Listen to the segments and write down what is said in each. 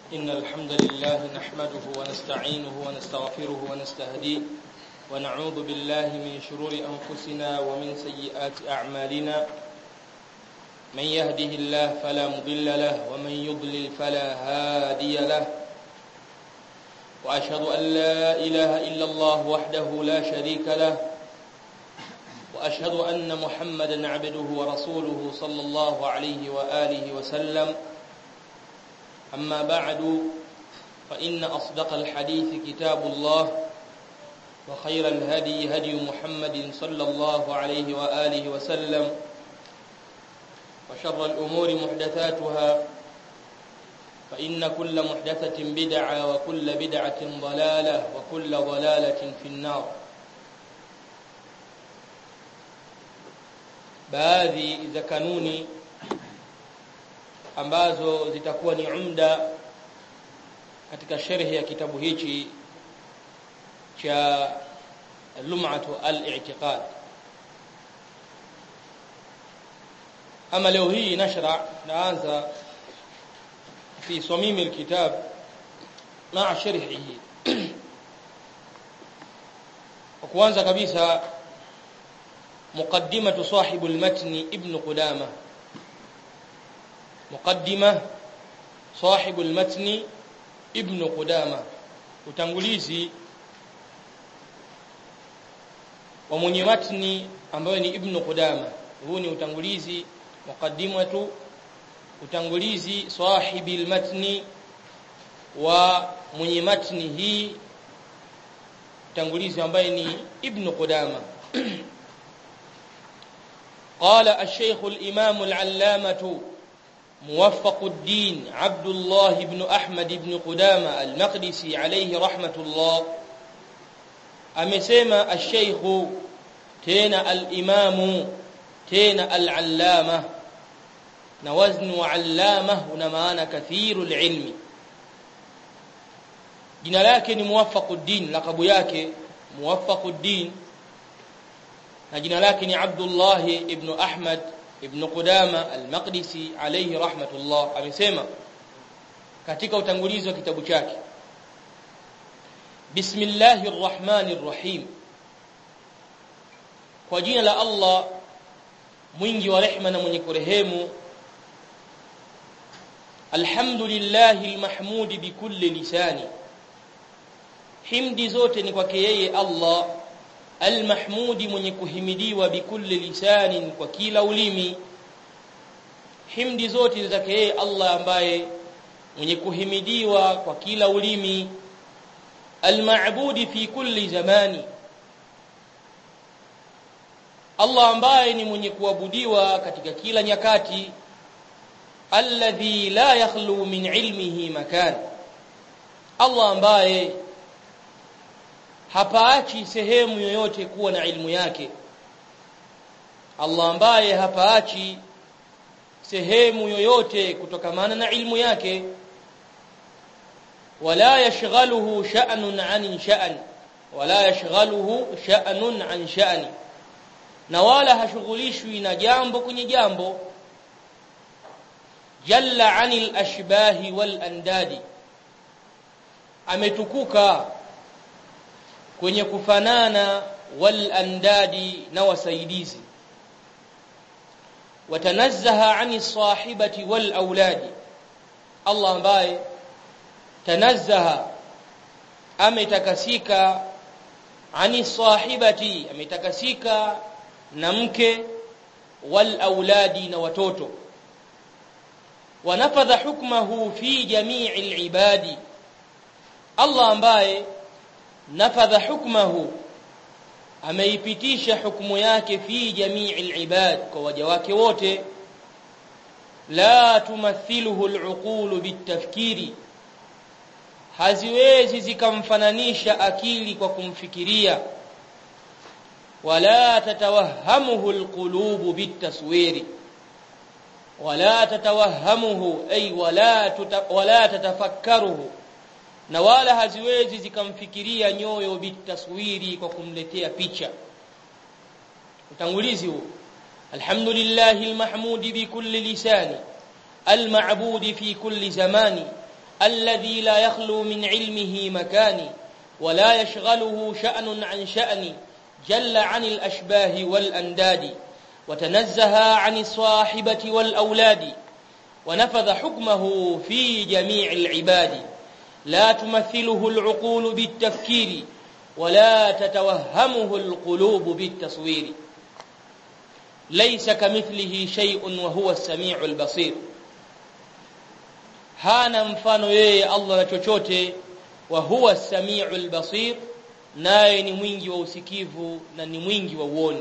إن الحمد لله نحمده ونستعينه ونستغفره ونستهديه ونعوذ بالله من شرور أنفسنا ومن سيئات أعمالنا من يهده الله فلا مضل له ومن يضلل فلا هادي له وأشهد أن لا إله إلا الله وحده لا شريك له وأشهد أن محمدا عبده ورسوله صلى الله عليه وآله وسلم أما بعد فإن أصدق الحديث كتاب الله وخير الهدي هدي محمد صلى الله عليه وآله وسلم وشر الأمور محدثاتها فإن كل محدثة بدعة وكل بدعة ضلالة وكل ضلالة في النار baadhi za kanuni ambazo zitakuwa ni umda katika sharhi ya kitabu hichi cha lum'atu al-i'tiqad ama leo hii nashra naanza fi samim al-kitab ma'a sharhihi kwanza kabisa مقدمة صاحب المتن ابن قدامة مقدمة صاحب المتن ابن قدامة utangulizi wa mwenye matni ambayo ni ibn Qudama huu ni utangulizi muqaddimatu utangulizi sahibi almatni wa mwenye matni hii utangulizi ambaye ni ibn Qudama قال الشيخ الإمام العلامة موفق الدين عبد الله بن أحمد بن قدامة المقدسي عليه رحمة الله أمسيما الشيخ تينا الإمام تينا العلامة نوزن علامة ونمانا كثير العلم jina lake ni muwafaquddin lakabu yake muwafaquddin na jina lake ni Abdullah ibn Ahmad ibn Qudama al-Maqdisi alayhi rahmatullah amesema katika utangulizi wa kitabu chake Bismillahir Rahmanir Rahim kwa jina la Allah mwingi wa rehema na mwenye kurehemu Alhamdulillahil mahmudi bikulli lisani himdi zote ni kwake yeye Allah almahmudi mwenye kuhimidiwa bikulli lisanin kwa kila ulimi himdi zote zake yeye Allah ambaye mwenye kuhimidiwa kwa kila ulimi almaabudi fi kulli zamani Allah ambaye ni mwenye kuabudiwa katika kila nyakati alladhi la yakhlu min ilmihi makan Allah ambaye hapaachi sehemu yoyote kuwa na ilmu yake Allah ambaye hapaachi sehemu yoyote kutokamana na ilmu yake wala yashghaluhu sha'nun 'an sha'n wala yashghaluhu sha'nun 'an sha'ni na wala hashughulishwi na jambo kwenye jambo jalla 'anil ashbahi wal andadi ametukuka kwenye kufanana wal andadi na wasaidizi watanazzaha ani sahibati wal auladi Allah ambaye tanazzaha ametakasika ani sahibati ametakasika na mke wal auladi na watoto wanafadha hukmahu fi jami'i al ibadi Allah ambaye nafadha hukmahu ameipitisha hukumu yake fi jamii alibad kwa waja wake wote la tumathiluhu aluqulu bitafkiri haziwezi zikamfananisha akili kwa kumfikiria wala tatawahamuhu alqulubu bitaswiri wala tatawahamuhu ay wala tuta, wala tatafakkaruhu na wala haziwezi zikamfikiria nyoyo bitaswiri kwa kumletea picha utangulizi huu alhamdulillahi almahmudi bikulli lisani المعبود في كل زمان الذي لا يخلو من علمه مكان ولا يشغله شأن عن شأن جل عن الأشباه والأنداد وتنزه عن الصاحبة والأولاد ونفذ حكمه في جميع العباد لا تمثله العقول بالتفكير ولا تتوهمه القلوب بالتصوير ليس كمثله شيء وهو السميع البصير hana mfano yeye Allah na chochote wa huwa as-sami'ul basir naye ni mwingi wa usikivu na ni mwingi wa uoni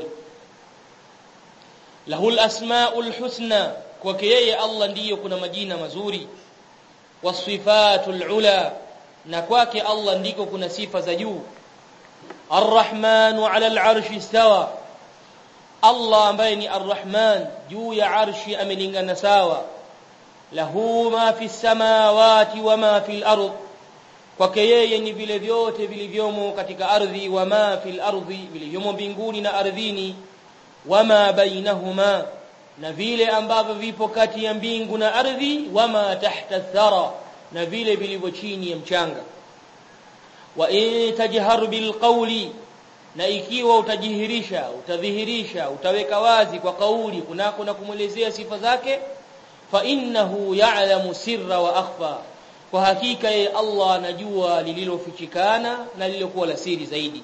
lahul asmaul husna kwake yeye Allah ndiyo kuna majina mazuri wasifatul ula na kwake Allah ndiko kuna sifa za juu arrahmanu ala al-arshi istawa Allah ambaye ni arrahman juu ya arshi amelingana sawa lahu ma fi samawati wa ma fi al-ard kwake yeye ni vile vyote vilivyomo katika ardhi wa ma fi al-ardhi vilivyomo mbinguni na ardhini wama bainahuma na vile ambavyo vipo kati ya mbingu na ardhi wama tahta thara na vile vilivyo chini ya mchanga wa in tajhar bil qawli na ikiwa utajihirisha utadhihirisha utaweka wazi kwa kauli kunako na kumwelezea sifa zake fa innahu ya'lamu sirra wa akhfa kwa hakika yeye Allah anajua lililofichikana na lililokuwa la siri zaidi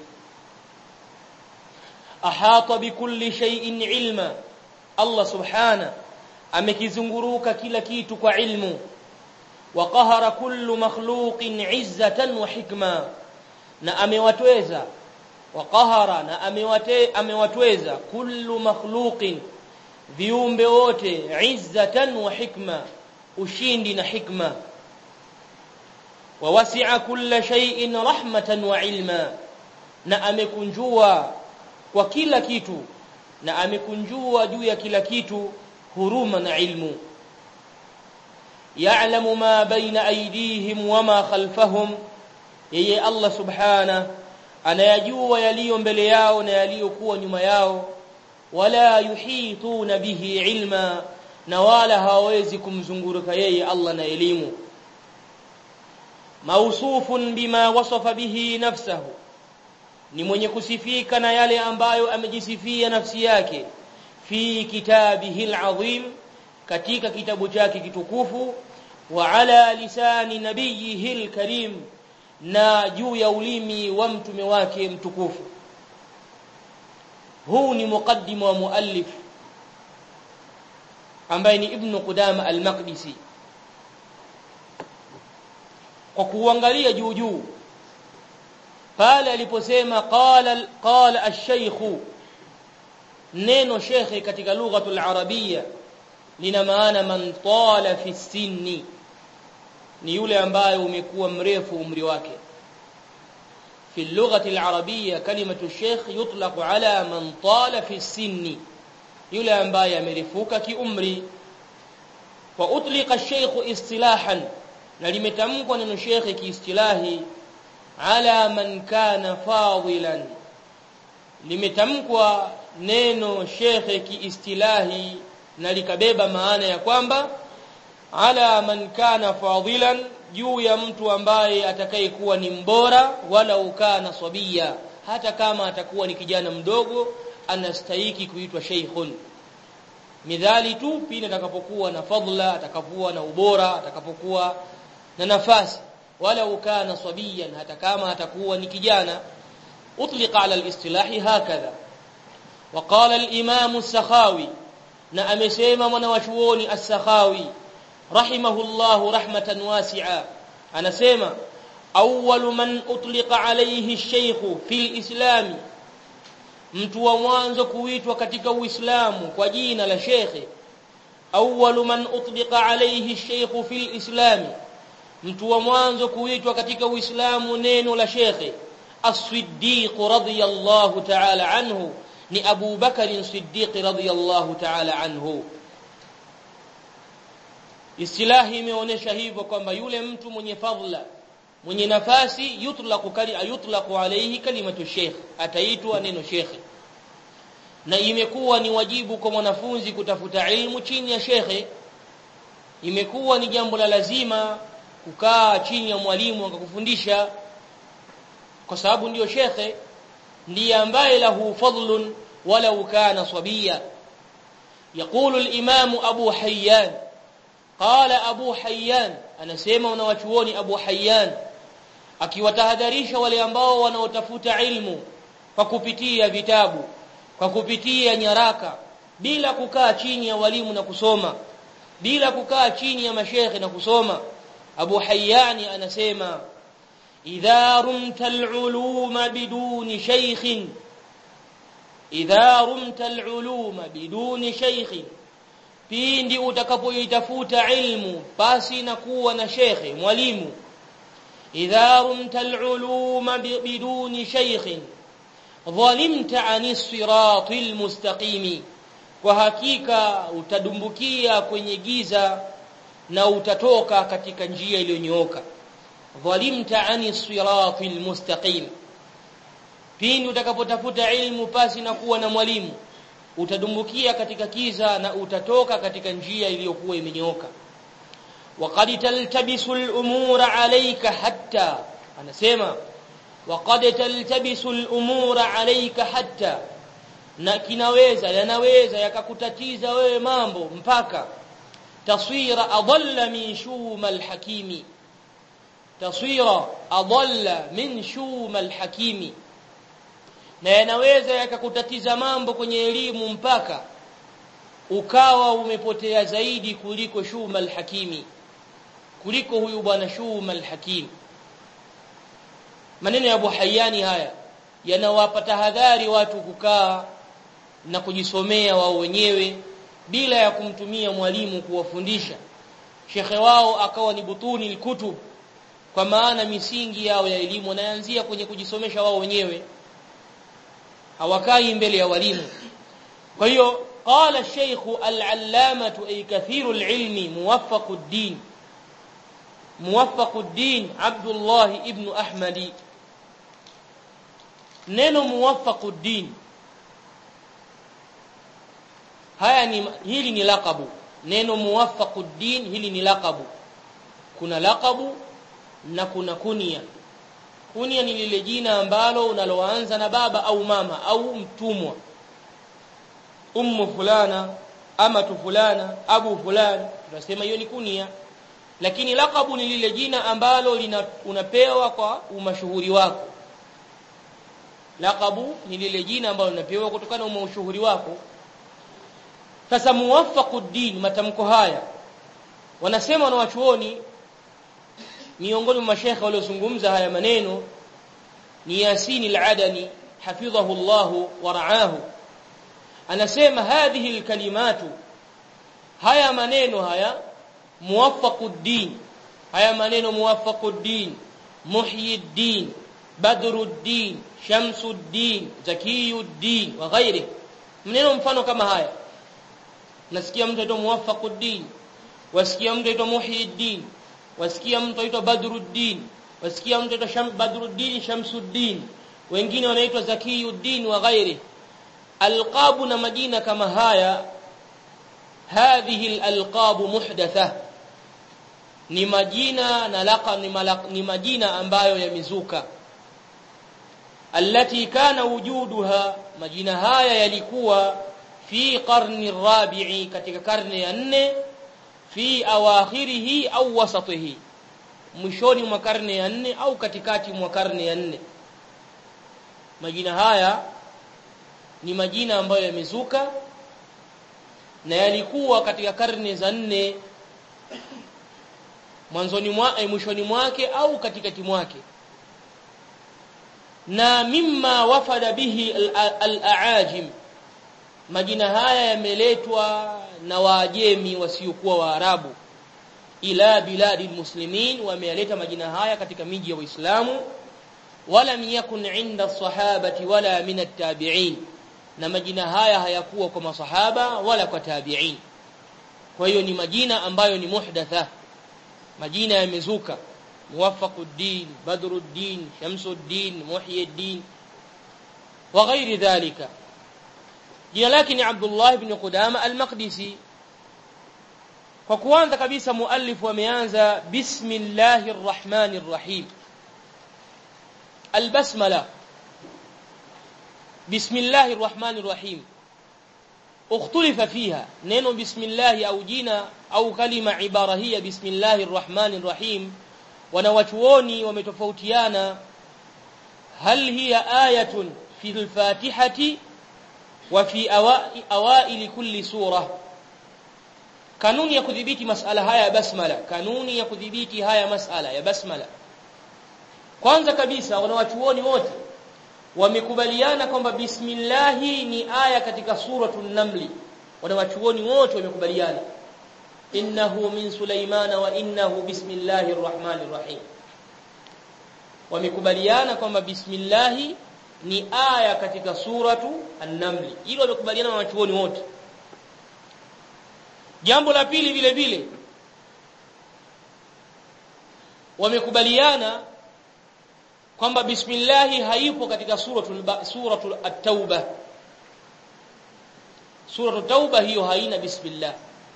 ahata bikulli shay'in ilma Allah subhana amekizunguruka kila kitu kwa ilmu wa qahara kullu makhluqin izzatan wa hikma na amewatweza wa qahara na amewate amewatweza kullu makhluqin viumbe wote izzatan wa hikma ushindi na hikma wa wasi'a kulla shay'in rahmatan wa ilma na amekunjua kwa kila kitu na amekunjua juu ya kila kitu huruma na ilmu ya'lamu ma baina aydihim wama khalfahum yeye Allah subhana anayajua yaliyo mbele yao na yaliyokuwa nyuma yao wala yuhituna bihi ilma na wala hawezi kumzunguruka yeye Allah na elimu mausufun bima wasafa bihi nafsahu ni mwenye kusifika na yale ambayo amejisifia nafsi yake fi kitabihi alazim katika kitabu chake kitukufu wa ala lisani nabiyihi alkarim na juu ya ulimi wa mtume wake mtukufu huu ni muqaddim wa muallif ambaye ni ibn Qudama al-Maqdisi kwa kuangalia juu juu pale aliposema qala qala ash-shaykh neno shekhe katika lugha al-arabia lina maana man tala fi sinni ni yule ambaye umekuwa mrefu umri wake في اللغة العربية كلمة الشيخ يطلق على من طال في السن يلا ambaye amerefuka kiumri wa utliqa ash-shaykh istilahan na limetamkwa neno shekhe kiistilahi ala man kana fadilan limetamkwa neno shekhe kiistilahi na likabeba maana ya kwamba ala man kana fadilan juu ya mtu ambaye atakayekuwa ni mbora wala ukana sabia hata kama atakuwa ni kijana mdogo anastahiki kuitwa sheikhun midhali tu pindi atakapokuwa na fadla atakapokuwa na ubora atakapokuwa na nafasi wala ukana sabiyan hata kama atakuwa ni kijana utlika ala alistilahi hakadha وقال الامام السخاوي na amesema mwanawachuoni as-sakhawi rahimahullahu rahmatan wasi'a anasema awwalu man utliqa alayhi ash-shaykh fil islam mtu wa mwanzo kuitwa katika uislamu kwa jina la shekhe awwalu man utliqa alayhi ash-shaykh fil islam mtu wa mwanzo kuitwa katika uislamu neno la shekhe as-siddiq radiyallahu ta'ala anhu ni Abu Bakar Siddiq radhiyallahu ta'ala anhu Istilahi imeonyesha hivyo kwamba yule mtu mwenye fadhila mwenye nafasi yutlaqu kali yutlaqu alayhi kalimatu sheikh ataitwa neno sheikh na imekuwa ni wajibu kwa mwanafunzi kutafuta ilmu chini ya shekhe imekuwa ni jambo la lazima kukaa chini ya mwalimu akakufundisha kwa sababu ndiyo shekhe ndiye ambaye lahu fadlun walau kana sabia يقول الإمام أبو حيان قال أبو حيان anasema wanawachuoni Abu Hayyan akiwatahadharisha wale ambao wanaotafuta ilmu kwa kupitia vitabu kwa kupitia nyaraka bila kukaa chini ya walimu na kusoma bila kukaa chini ya mashekhe na kusoma Abu Hayyan anasema idha rumta al-uluma biduni shaykhin idha rumta al-uluma biduni shaykhin pindi utakapoitafuta ilmu basi na kuwa na shekhe mwalimu idha rumta al-uluma biduni shaykhin dhalimta ani siratil mustaqimi kwa hakika utadumbukia kwenye giza na utatoka katika njia iliyonyooka dhalimta ani siratil mustaqim pindi utakapotafuta ilmu pasi na kuwa na mwalimu utadumbukia katika kiza na utatoka katika njia iliyokuwa imenyooka waqad taltabisu al-umura alayka hatta anasema waqad taltabisu al-umura alayka hatta na kinaweza yanaweza yakakutatiza wewe mambo mpaka taswira adalla min shuma al-hakimi taswira adalla min shuma al-hakimi na yanaweza yakakutatiza mambo kwenye elimu mpaka ukawa umepotea zaidi kuliko Shuma al-Hakimi kuliko huyu bwana Shuma al-Hakim maneno ya Abu Hayani haya yanawapa tahadhari watu kukaa na kujisomea wao wenyewe bila ya kumtumia mwalimu kuwafundisha shekhe wao akawa ni butuni al-kutub kwa maana misingi yao ya elimu wanaanzia kwenye kujisomesha wao wenyewe hawakai mbele ya walimu kwa hiyo qala ash-shaykh al-allamah ay kathiru al-ilmi muwaffaqud-din muwaffaqud-din Abdullah ibn Ahmadi neno muwaffaqud-din haya ni hili ni laqabu neno muwaffaqud-din hili ni laqabu kuna laqabu na kuna kunia kunia ni lile jina ambalo unaloanza na baba au mama au mtumwa ummu fulana ama tu fulana abu fulani tunasema hiyo ni kunia lakini laqabu ni lile jina ambalo lina, unapewa kwa umashuhuri wako laqabu ni lile jina ambalo unapewa kutokana na umashuhuri wako sasa muwaffaquddin matamko haya wanasema na wachuoni miongoni mwa mashekhe waliozungumza haya maneno ni Yasin al-Adani hafidhahu Allah wa ra'ahu anasema hadhihi al-kalimatu haya maneno haya muwaffaquddin haya maneno muwaffaquddin muhyiddin badruddin shamsuddin zakiyuddin wa ghairi maneno mfano kama haya nasikia mtu aitwa muwaffaquddin wasikia mtu aitwa muhyiddin wasikia mtu aitwa Badruddin wasikia mtu aitwa Sham Badruddin Shamsuddin wengine wanaitwa Zakiyuddin wa ghairi alqabu na majina kama haya hadhihi alalqabu muhdatha ni majina na laqab ni, malaq, ni majina ambayo yamezuka allati kana wujuduha majina haya yalikuwa fi qarni rabi'i katika karne ya nne fi awakhirihi au wasatihi mwishoni mwa karne ya nne au katikati mwa karne ya nne majina haya ni majina ambayo yamezuka na yalikuwa katika karne za nne mwanzoni mwa eh, mwishoni mwake au katikati mwake na mimma wafada bihi al-aajim majina haya yameletwa na waajemi wasiokuwa waarabu ila biladi muslimin wamealeta majina haya katika miji ya waislamu wala yakun inda sahabati wala min at-tabi'in na majina haya hayakuwa kwa masahaba wala kwa tabi'in kwa hiyo ni majina ambayo ni muhdatha majina yamezuka muwaffaquddin badruddin shamsuddin muhyiddin wa ghairi dhalika jina lake ni Abdullah ibn Qudama al-Maqdisi kwa kuanza kabisa muallif ameanza bismillahir rahmanir rahim albasmala bismillahir rahmanir rahim اختلف فيها neno bismillah au jina au kalima ibara hii bismillahir rahmanir rahim wanawachuoni wametofautiana hal hiya ayatun fi al-fatihati wa fi awail kulli surah kanuni ya kudhibiti masala haya ya basmala kanuni ya kudhibiti haya masala ya basmala kwanza kabisa wanawachuoni wote wamekubaliana kwamba bismillahi ni aya katika suratul namli wanawachuoni wote wamekubaliana innahu min sulaimana wa innahu bismillahir rahmanir rahim wamekubaliana kwamba bismillahi ni aya katika suratu an-namli hilo wamekubaliana na wanachuoni wote jambo la pili vile vile wamekubaliana kwamba bismillahi haipo katika suratul suratul at-tauba suratul tauba hiyo haina bismillah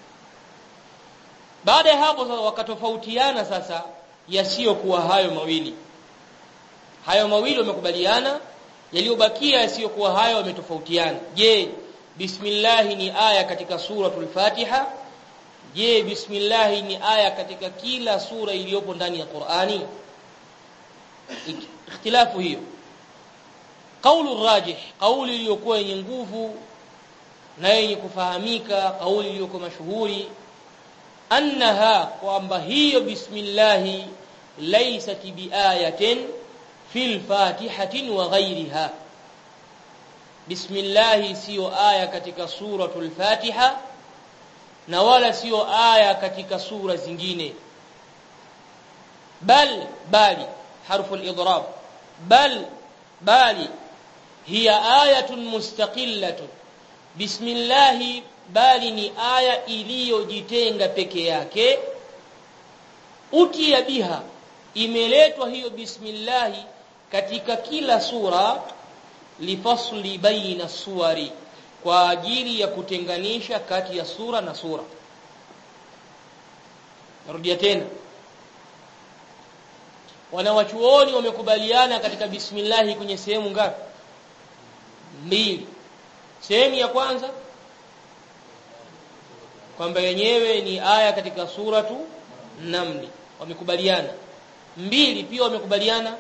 baada ya hapo sasa wakatofautiana sasa yasiyokuwa hayo mawili hayo mawili wamekubaliana yaliyobakia yasiyokuwa hayo wametofautiana je bismillah ni aya katika suratul fatiha je bismillah ni aya katika kila sura iliyopo ndani ya Qur'ani ikhtilafu hiyo kaulu rajih kauli iliyokuwa yenye nguvu na yenye kufahamika kauli iliyokuwa mashuhuri annaha kwamba hiyo bismillah laysat biayatin fil fatihatin wa ghayriha bismillah siyo aya katika suratul fatiha na wala siyo aya katika sura zingine bal bali حرف الإضراب بل بالي هي آية مستقلة بسم الله bali ni aya iliyojitenga peke yake utia biha imeletwa hiyo bismillah katika kila sura lifasli baina suwari kwa ajili ya kutenganisha kati ya sura na sura narudia tena wanawachuoni wamekubaliana katika bismillah kwenye sehemu ngapi mbili sehemu ya kwanza kwamba yenyewe ni aya katika suratu namli wamekubaliana mbili pia wamekubaliana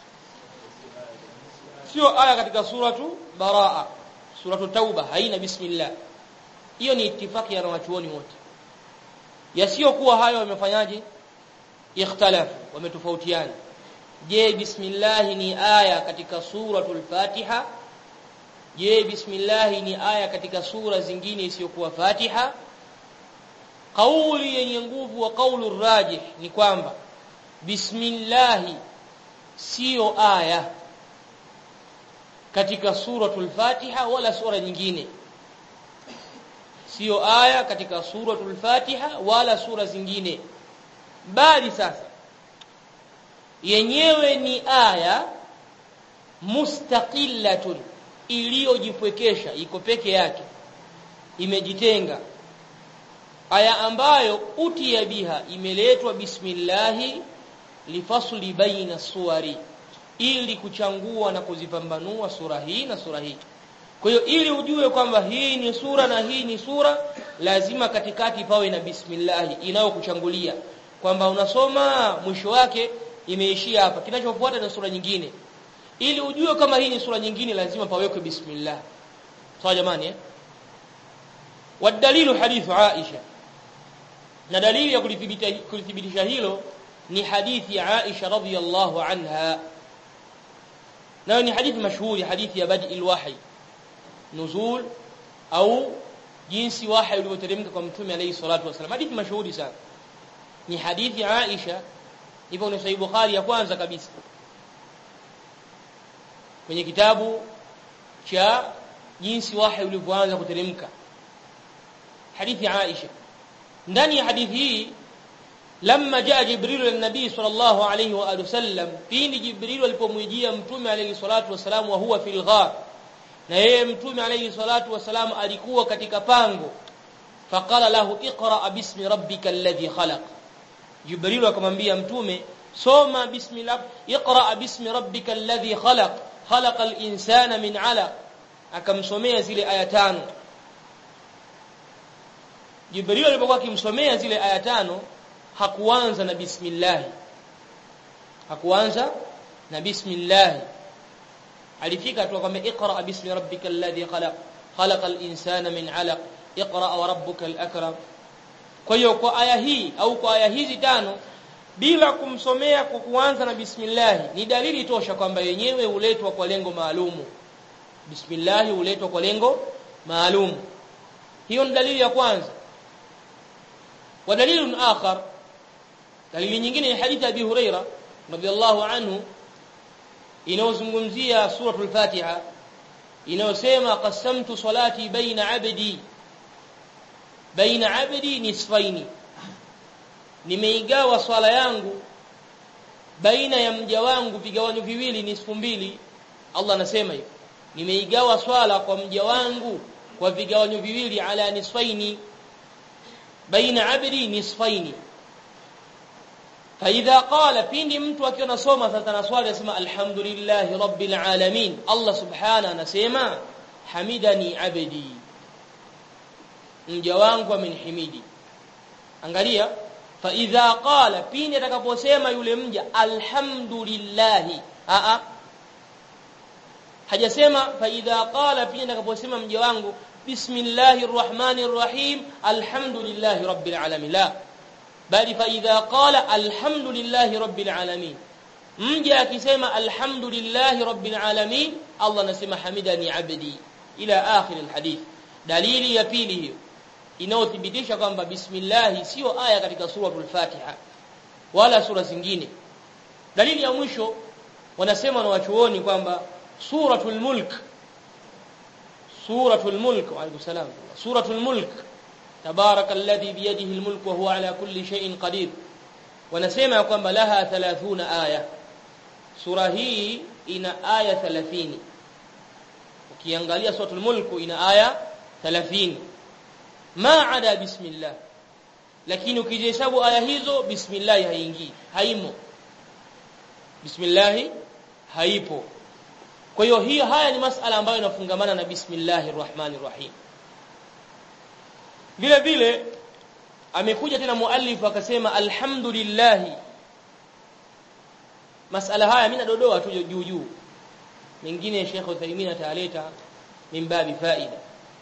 sio aya katika suratu baraa suratu tauba haina bismillah hiyo ni itifaki ya wanawachuoni wote yasiyokuwa hayo wamefanyaje ikhtalafu wametofautiana je bismillah ni aya katika suratul fatiha je bismillah ni aya katika sura zingine isiyokuwa fatiha kauli yenye nguvu wa kaulu rajih ni kwamba bismillah sio aya katika suratul fatiha wala sura nyingine sio aya katika suratul fatiha wala sura zingine bali sasa yenyewe ni aya mustaqillatun iliyojipwekesha iko peke yake imejitenga aya ambayo utia biha imeletwa bismillahi lifasli baina suwari ili kuchangua na kuzipambanua sura hii na sura hii kwa hiyo ili ujue kwamba hii ni sura na hii ni sura lazima katikati pawe na bismillah inayokuchangulia kwamba unasoma mwisho wake imeishia hapa kinachofuata ni sura nyingine ili ujue kama hii ni sura nyingine lazima pawekwe bismillah sawa jamani eh wadalilu hadithu Aisha na dalili ya kulithibitisha hilo ni hadithi ya Aisha radhiyallahu anha nayo ni hadithi mashuhuri hadithi ya badi alwahi nuzul au jinsi wahi ulivyoteremka kwa mtume alayhi salatu wasallam hadithi mashuhuri sana ni hadithi ya Aisha ipo ni sahih Bukhari ya kwanza kabisa kwenye kitabu cha jinsi wahi ulivyoanza kuteremka hadithi ya Aisha ndani ya hadithi hii lamma jaa jibril lin-nabii sallallahu alayhi wa alihi wasallam pindi jibril alipomwijia mtume alayhi salatu wasalam wa huwa fil ghar na yeye mtume alayhi salatu wasalam alikuwa katika pango faqala lahu iqra bismi rabbika alladhi khalaq jibril akamwambia mtume soma bismillah iqra bismi rabbika alladhi khalaq khalaqal insana min 'alaq akamsomea zile aya tano Jibril alipokuwa akimsomea zile aya tano hakuanza na bismillah hakuanza na bismillah alifika tu akamwambia iqra bismi rabbikal ladhi khalaq khalaqal insana min 'alaq iqra wa rabbukal akram kwa hiyo kwa aya hii au kwa aya hizi tano bila kumsomea kwa kuanza na bismillah ni dalili tosha kwamba yenyewe huletwa kwa lengo maalumu bismillah huletwa kwa lengo maalum hiyo ni dalili ya kwanza wa dalilun akhar dalili nyingine ni hadithi Abi Huraira radhiyallahu anhu inayozungumzia suratul Fatiha inayosema qasamtu salati baina abdi baina abdi nisfaini nimeigawa swala yangu baina ya mja wangu vigawanyo viwili nisfu mbili Allah anasema hivyo nimeigawa swala kwa mja wangu kwa vigawanyo viwili ala nisfaini baina abdi nisfaini فاذا قال pindi mtu akiwa nasoma sasa na swali anasema alhamdulillahi rabbil alamin Allah subhana anasema hamidani abdi mja wangu amenihimidi angalia fa idha qala pindi atakaposema yule mja alhamdulillah a a hajasema fa idha qala pindi atakaposema mja wangu bismillahir rahmanir rahim alhamdulillahi rabbil alamin la bali fa idha qala alhamdulillahi rabbil alamin mja akisema alhamdulillahi rabbil alamin Allah anasema hamidani abdi ila akhir alhadith dalili ya pili hiyo inayothibitisha kwamba bismillah sio aya katika suratul fatiha wala sura zingine dalili ya mwisho wanasema na wachuoni kwamba suratul mulk suratul mulk wa alaykum salam suratul mulk تبارك الذي بيده الملك وهو على كل شيء قدير wanasema kwamba laha 30 aya sura hii ina aya 30 ukiangalia suratul mulk ina aya 30 ma ada bismillah lakini ukihesabu aya hizo bismillah haingii haimo bismillah haipo kwa hiyo hii haya ni masala ambayo inafungamana na bismillahir rahmanir rahim vile vile amekuja tena muallif akasema alhamdulillah masala haya mimi nadodoa tu juu juu mengine Sheikh Uthaymeen ataleta min babi faida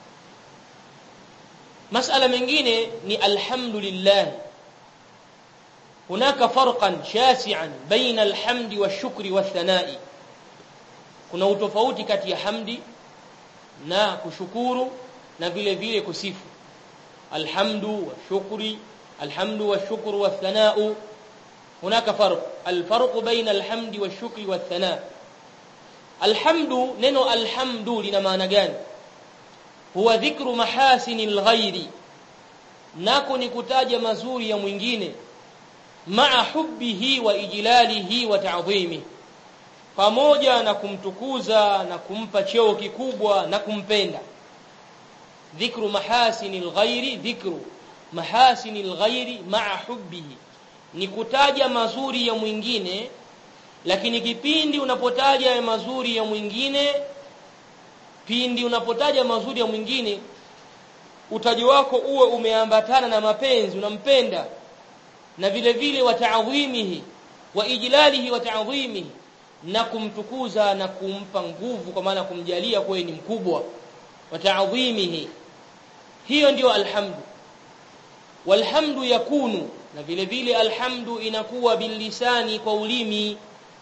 masala mengine ni alhamdulillah hunaka farqan shasi'an baina alhamdi washukri wathana'i kuna utofauti kati ya hamdi na kushukuru na vile vile kusifu الحمد والشكر الحمد والشكر والثناء هناك فرق الفرق بين الحمد والشكر والثناء الحمد ننو الحمد لنا معنى gani هو ذكر محاسن الغير nako ni kutaja mazuri ya mwingine maa hubbihi wa ijlalihi wa ta'dhimihi pamoja na kumtukuza na kumpa cheo kikubwa na kumpenda ذكر محاسن الغير ذكر محاسن الغير مع حبه ni kutaja mazuri ya mwingine lakini kipindi unapotaja ya mazuri ya mwingine pindi unapotaja mazuri ya mwingine utaji wako uwe umeambatana na mapenzi unampenda na vile vile wa ta'dhimihi wa ijlalihi wa ta'dhimihi na kumtukuza na kumpa nguvu kwa maana kumjalia kwa ni mkubwa wa ta'dhimihi hiyo ndio alhamdu walhamdu yakunu na vile vile alhamdu inakuwa bilisani kwa ulimi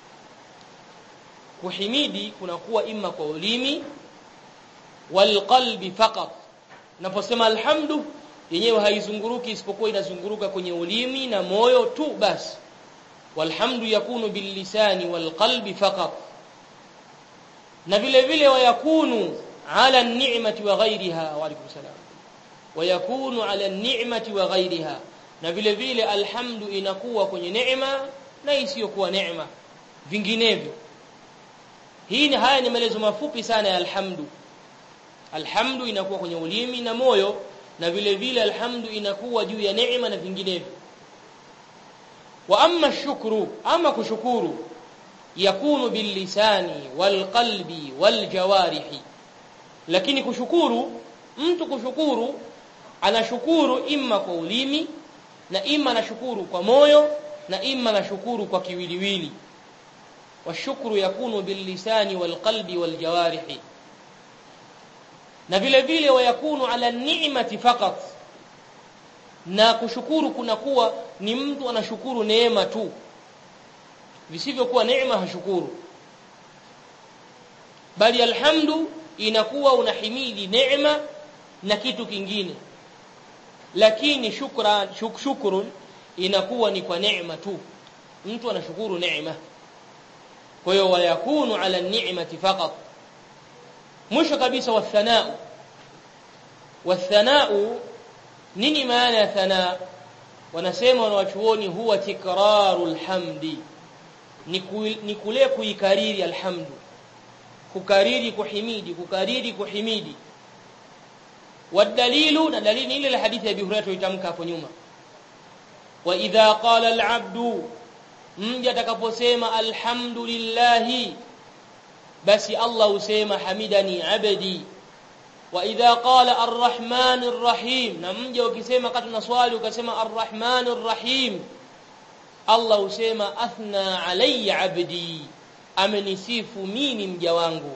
kuhimidi kunakuwa imma kwa ulimi walqalbi faqat naposema alhamdu yenyewe haizunguruki isipokuwa inazunguruka kwenye ulimi na moyo tu basi walhamdu yakunu bilisani walqalbi faqat na vile vile wayakunu ala an-ni'mati wa ghayriha wa alaykum salam wayakunu ala an-ni'mati wa ghayriha na vile vile alhamdu inakuwa kwenye neema na isiyokuwa neema vinginevyo hii ni haya ni maelezo mafupi sana ya alhamdu alhamdu inakuwa kwenye ulimi na moyo na vile vile alhamdu inakuwa juu ya neema na vinginevyo wa amma shukru ama kushukuru yakunu billisani walqalbi waljawarihi lakini kushukuru mtu kushukuru anashukuru imma kwa ulimi na imma anashukuru kwa moyo na imma anashukuru kwa kiwiliwili washukuru yakunu billisani walqalbi waljawarihi na vile vile wayakunu ala ni'mati faqat na kushukuru kunakuwa ni mtu anashukuru neema tu visivyokuwa neema hashukuru bali alhamdu inakuwa unahimidi neema na kitu kingine lakini shukran shuk, shukrun inakuwa ni kwa neema tu mtu anashukuru neema kwa hiyo wayakunu ala ni'mati faqat mwisho kabisa wathanau wathanau nini maana ya thanaa wanasema wanawachuoni huwa tikraru alhamdi ni, ku, ni kule kuikariri alhamdu kukariri kuhimidi kukariri kuhimidi والدليل na dalili ile la hadithi ya Abi Hurairah tulitamka hapo nyuma wa idha qala al-abdu mja atakaposema alhamdulillah basi Allah usema hamidani abdi wa idha qala arrahman arrahim na mja ukisema kati na swali ukasema arrahman arrahim Allah usema athna alayya abdi amenisifu mimi mja wangu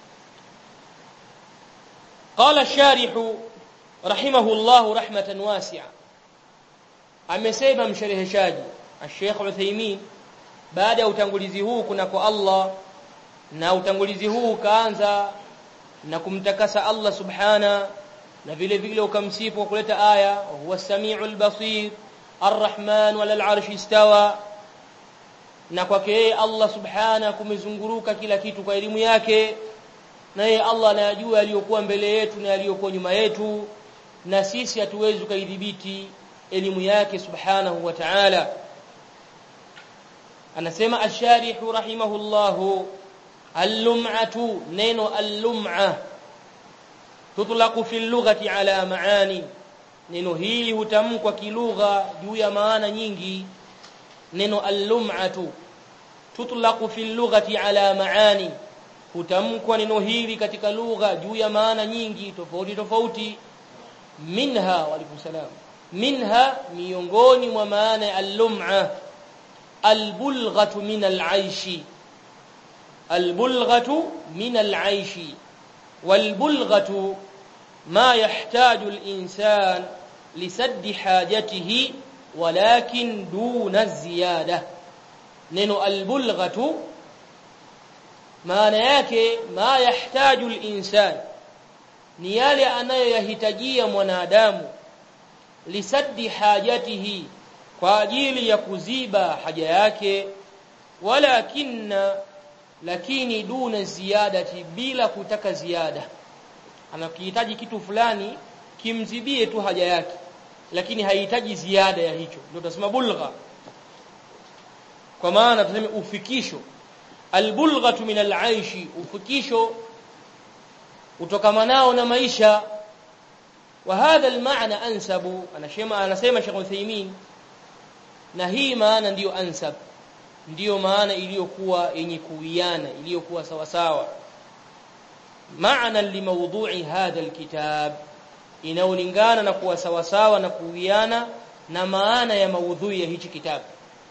قال الشارح رحمه الله رحمة واسعة amesema mshereheshaji Sheikh Uthaymeen baada ya utangulizi huu kuna kwa Allah na utangulizi huu ukaanza na kumtakasa Allah subhana na vile vile ukamsifu kwa kuleta aya huwa samiul basir arrahman wala arshi istawa na kwake yeye Allah subhana kumezunguruka kila kitu kwa elimu yake na yeye Allah anayajua yaliyokuwa mbele yetu na yaliyokuwa nyuma yetu na sisi hatuwezi kuidhibiti elimu yake subhanahu wa ta'ala anasema ash-sharih rahimahullah al-lum'atu neno al-lum'a tutlaqu fi lughati ala maani neno hili hutamkwa kilugha juu ya maana nyingi neno al-lum'atu tutlaqu fi lughati ala maani hutamkwa neno hili katika lugha juu ya maana nyingi tofauti tofauti minha wa alaykum salam minha miongoni mwa maana ya al-lum'a al-bulghatu min al-aishi al-bulghatu min al-aishi wal-bulghatu ma yahtaju al-insan lisadd hajatihi walakin duna ziyada neno al-bulghatu maana yake ma yahtaju al-insan ni yale anayoyahitajia mwanadamu lisaddi hajatihi kwa ajili ya kuziba haja yake walakinna lakini duna ziyadati bila kutaka ziada anakihitaji kitu fulani kimzibie tu haja yake lakini haihitaji ziada ya hicho ndio tunasema bulgha kwa maana tunasema ufikisho albulghatu min alaishi ufikisho utokamanao na maisha وهذا المعنى انسب anasema anasema Sheikh Uthaymeen na hii maana ndiyo ansab ndiyo maana iliyokuwa yenye kuwiana iliyokuwa sawa sawa maana limaudhu'i hadha alkitab inaulingana na kuwa sawa sawa na kuwiana na maana ya maudhui ya hichi kitabu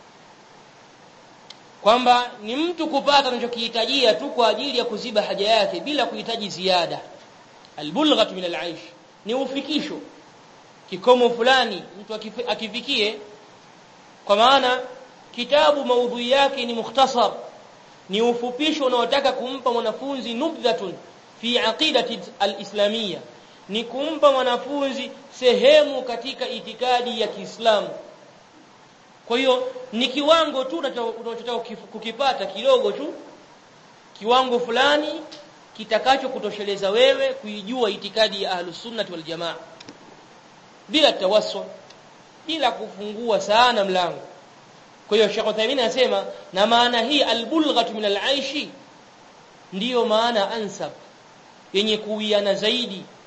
kwamba ni mtu kupata anachokihitajia tu kwa ajili ya kuziba haja yake bila kuhitaji ziada albulghatu min alaish ni ufikisho kikomo fulani mtu akifikie kwa maana kitabu maudhui yake ni mukhtasar ni ufupisho unaotaka kumpa mwanafunzi nubdhatun fi aqidati alislamia ni kumpa mwanafunzi sehemu katika itikadi ya Kiislamu kwa hiyo ni kiwango tu unachotaka kukipata kidogo tu kiwango fulani kitakacho kutosheleza wewe kuijua itikadi ya ahlus sunnah wal jamaa bila tawassul bila kufungua sana mlango kwa hiyo Sheikh Uthaymeen anasema na maana hii albulghatu min alaishi ndiyo maana ansab yenye kuwiana zaidi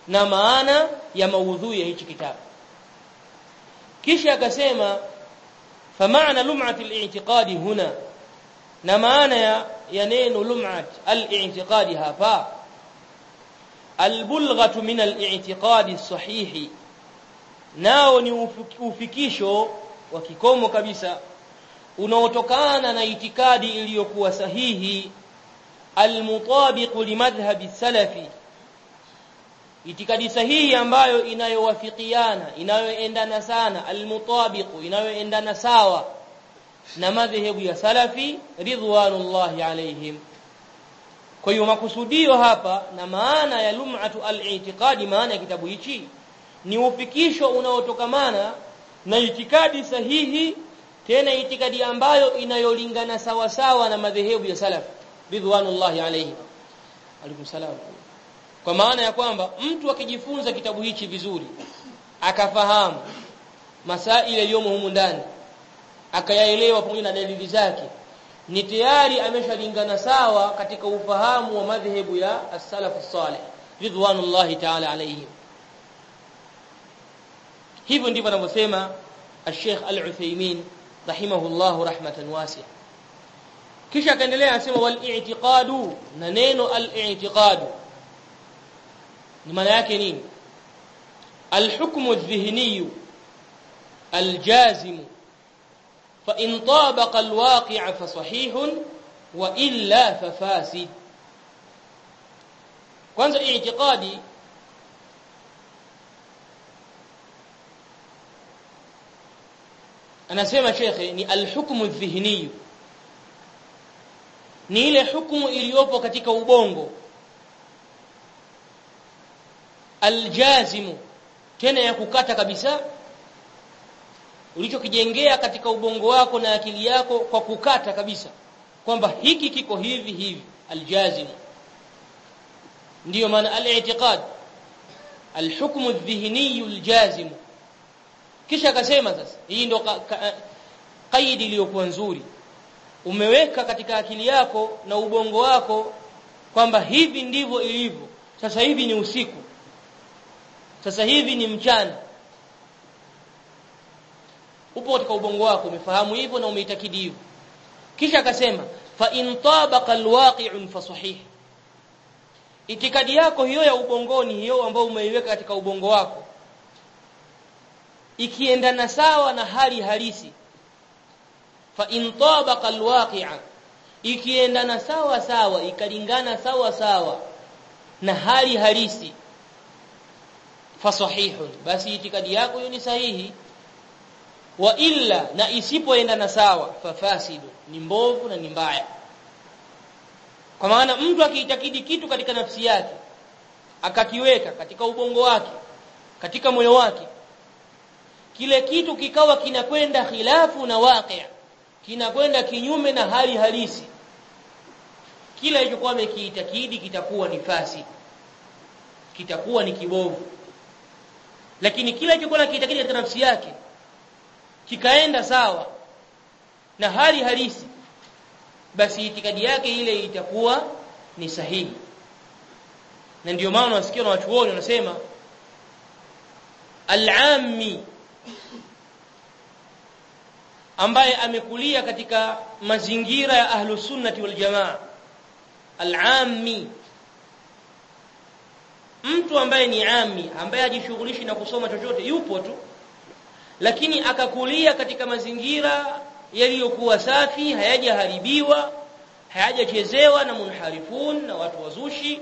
na maana ya maudhui ya hichi kitabu kisha akasema فمعنى لمعة الاعتقاد هنا na maana ya, ya neno lum'at al-i'tiqadi hapa al-bulghatu min al-i'tiqadi sahihi nao ni ufikisho wa kikomo kabisa unaotokana na itikadi iliyokuwa sahihi al-mutabiq limadhhabi salafi itikadi sahihi ambayo inayowafikiana inayoendana sana al-mutabiq inayoendana sawa na madhehebu ya salafi ridwanullahi alaihim kwa hiyo makusudio hapa na maana ya lum'atu al-i'tiqadi maana ya kitabu hichi ni ufikisho unaotokamana na itikadi sahihi tena itikadi ambayo inayolingana sawa sawa na madhehebu ya salaf ridwanullahi alaihim alaikum salam kwa maana ya kwamba mtu akijifunza kitabu hichi vizuri akafahamu masaili yaliyomo humu ndani akayaelewa pamoja na dalili zake ni tayari ameshalingana sawa katika ufahamu wa madhehebu ya as-salaf salih ridwanullahi ta'ala alayhim hivyo ndivyo anavyosema al-Sheikh Al-Uthaymeen rahimahullah rahmatan wasi'a kisha akaendelea anasema wal i'tiqadu na neno al-i'tiqadu ni maana yake nini al-hukmu adh-dhihni al-jazim فإن طابق الواقع فصحيح وإلا ففاسد kwanza i'tiqadi anasema shekhe ni alhukmu dhihni ni ile hukumu iliyopo katika ubongo aljazimu tena ya kukata kabisa ulichokijengea katika ubongo wako na akili yako kwa kukata kabisa kwamba hiki kiko hivi hivi aljazim ndiyo maana al-i'tiqad al-hukm adh-dhihni al-jazim kisha akasema sasa hii ndo kaidi iliyokuwa nzuri umeweka katika akili yako na ubongo wako kwamba hivi ndivyo ilivyo sasa hivi ni usiku sasa hivi ni mchana upo katika ubongo wako umefahamu hivyo na umeitakidi hivyo kisha akasema fa in tabaqa alwaqi'un fa sahih itikadi yako hiyo ya ubongoni hiyo ambayo umeiweka katika ubongo wako ikiendana sawa na hali halisi fa in tabaqa alwaqi'a ikiendana sawa sawa ikalingana sawa sawa na hali halisi fa sahihun basi itikadi yako hiyo ni sahihi wa illa na isipoendana sawa fafasidu ni mbovu na ni mbaya kwa maana mtu akiitakidi kitu katika nafsi yake akakiweka katika ubongo wake katika moyo wake kile kitu kikawa kinakwenda khilafu na waqi' kinakwenda kinyume na hali halisi kila ilichokuwa amekiitakidi kitakuwa ni fasi kitakuwa ni kibovu lakini kila ilichokuwa anakiitakidi katika nafsi yake kikaenda sawa na hali halisi basi itikadi yake ile itakuwa ni sahihi na ndio maana wasikia na wachuoni wanasema al-ammi ambaye amekulia katika mazingira ya ahlu sunnati wal jamaa al-ammi mtu ambaye ni ami ambaye hajishughulishi na kusoma chochote yupo tu lakini akakulia katika mazingira yaliyokuwa safi hayajaharibiwa hayajachezewa na munharifun na watu wazushi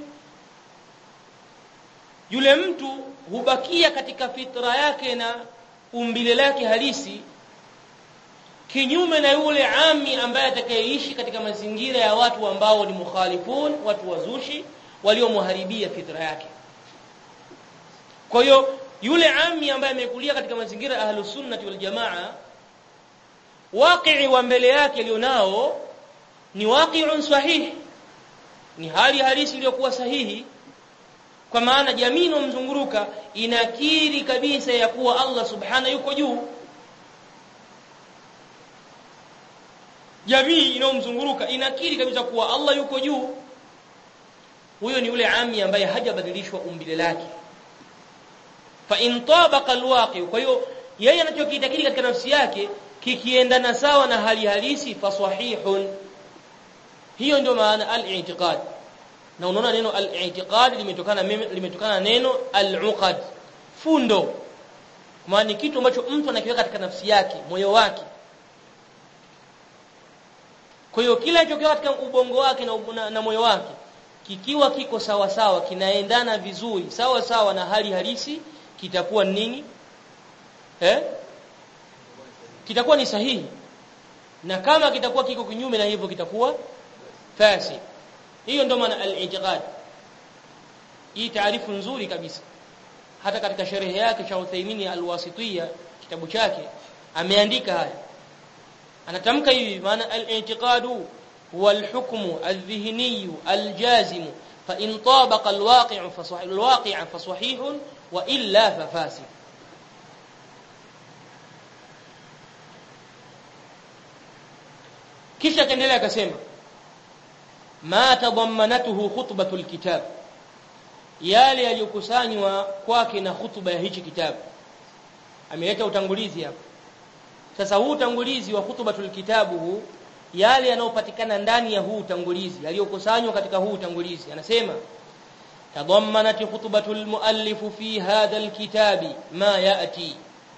yule mtu hubakia katika fitra yake na umbile lake halisi kinyume na yule ami ambaye atakayeishi katika mazingira ya watu ambao ni mukhalifun watu wazushi waliomharibia fitra yake kwa hiyo yule ami ambaye amekulia katika mazingira ya ahlus sunnati wal jamaa waqi wa mbele yake alionao ni waqi'un sahih ni hali halisi iliyokuwa sahihi kwa maana jamii inomzunguruka inakiri kabisa ya kuwa Allah subhana yuko juu jamii inomzunguruka inakiri kabisa kuwa Allah yuko juu huyo ni yule ami ambaye hajabadilishwa umbile lake fa in tabaqa alwaqi kwa hiyo yeye anachokiitakidi katika nafsi yake kikiendana sawa na hali halisi fa sahihun hiyo ndio maana al-i'tiqad na unaona neno al-i'tiqad limetokana limetokana neno al-uqad fundo maana kitu ambacho mtu anakiweka katika nafsi yake moyo wake kwa hiyo kila alichokiweka katika ubongo wake na, na, na moyo wake kikiwa kiko sawa sawa kinaendana vizuri sawa sawa na hali halisi kitakuwa nini eh kitakuwa ni sahihi na kama kitakuwa kiko kinyume na hivyo kitakuwa fasid hiyo ndio maana al-i'tiqad hii taarifu nzuri kabisa hata katika sherehe yake cha Uthaymeen al-Wasitiyya kitabu chake ameandika haya anatamka hivi maana al-i'tiqadu huwa al-hukmu al-dhihni al-jazim fa in tabaqa al-waqi' fa sahih al-waqi' fa sahih wa illa fa fasid kisha kaendelea akasema ma tadammanatuhu khutbatul kitab yale yaliyokusanywa kwake na hutuba ya hichi kitabu ameleta utangulizi hapa sasa huu utangulizi wa hutubatul kitabu huu yale yanayopatikana ndani ya huu utangulizi yaliyokusanywa katika huu utangulizi anasema tadammanat khutbatul muallif fi hadha alkitabi ma yati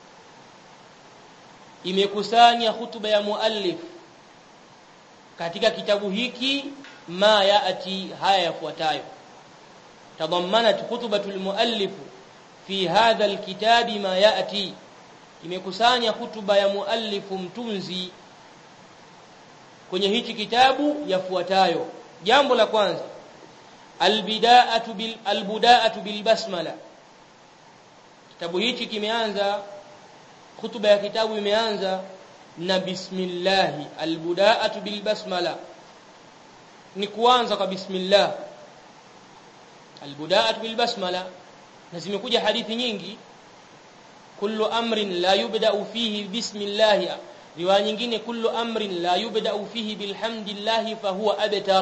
imekusanya hutuba ya muallif katika kitabu hiki ma yati haya yafuatayo تضمنت خطبة المؤلف في هذا الكتاب ما يأتي imekusanya hutuba ya muallifu mtunzi kwenye hichi kitabu yafuatayo jambo la kwanza albidaatu bil albudaatu bil basmala kitabu hichi kimeanza hutuba ya kitabu imeanza na bismillah albudaatu bil basmala ni kuanza kwa bismillah albudaat bil basmala na zimekuja hadithi nyingi kullu amrin la yubda'u fihi bismillah riwaya nyingine kullu amrin la yubda'u fihi bilhamdillah fa huwa abtar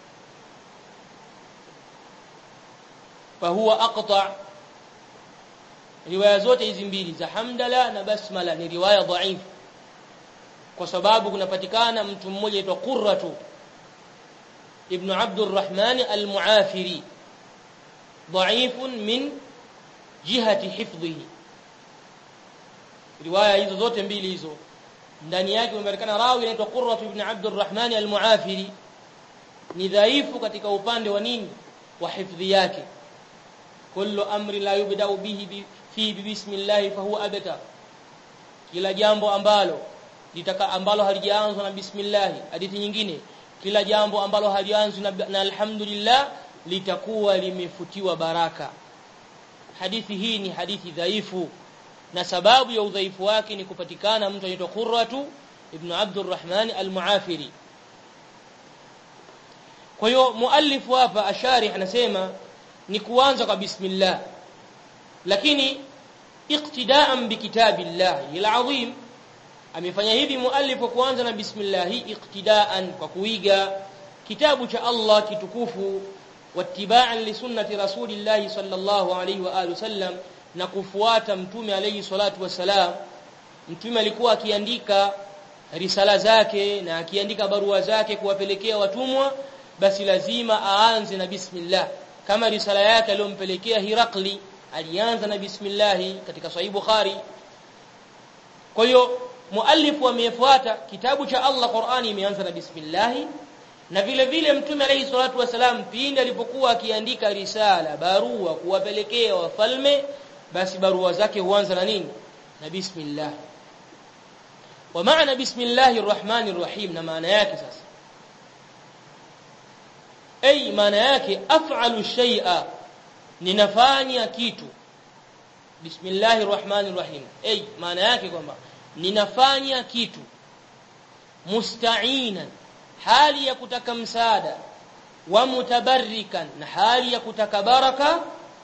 fa huwa aqta riwaya zote hizi mbili za hamdala na basmala ni riwaya dhaif kwa sababu kunapatikana mtu mmoja aitwa qurratu ibn abdurrahman al-muafiri ضعيف من جهة حفظه riwaya hizo zote mbili hizo ndani yake umepatikana rawi anaitwa Qurrat ibn Abdurrahman al-Muafiri ni dhaifu katika upande wa nini wa hifdhi yake kullu amri la yubda'u bihi fi bismillah fa huwa abtar kila jambo ambalo litaka ambalo halijaanzwa na bismillah hadithi nyingine kila jambo ambalo halianzwi na, na alhamdulillah litakuwa limefutiwa baraka hadithi hii ni hadithi dhaifu na sababu ya udhaifu wake ni kupatikana mtu anaitwa Qurratu ibn Abdurrahman al-Muafiri kwa hiyo muallifu hapa asharih anasema ni kuanza kwa bismillah lakini iqtidaan bikitabillah al-azim amefanya hivi muallifu kuanza na bismillah iqtidaan kwa kuiga kitabu cha Allah kitukufu wattiba'an li sunnati rasulillahi sallallahu alayhi wa alihi wasallam na kufuata mtume alayhi salatu wasalam mtume alikuwa akiandika risala zake na akiandika barua zake kuwapelekea watumwa basi lazima aanze na bismillah kama risala yake aliyompelekea Hirakli alianza na bismillah katika sahih Bukhari kwa hiyo muallifu amefuata kitabu cha Allah Qur'ani imeanza na bismillah na vile vile mtume alayhi salatu wasalam pindi alipokuwa akiandika risala barua kuwapelekea wafalme basi barua zake huanza na nini na bismillah wa maana bismillahir rahmanir rahim na maana yake sasa ay maana yake af'alu shay'a ninafanya kitu bismillahir rahmanir rahim ay maana yake kwamba ninafanya kitu musta'inan hali ya kutaka msaada wa mutabarrikan na hali ya kutaka baraka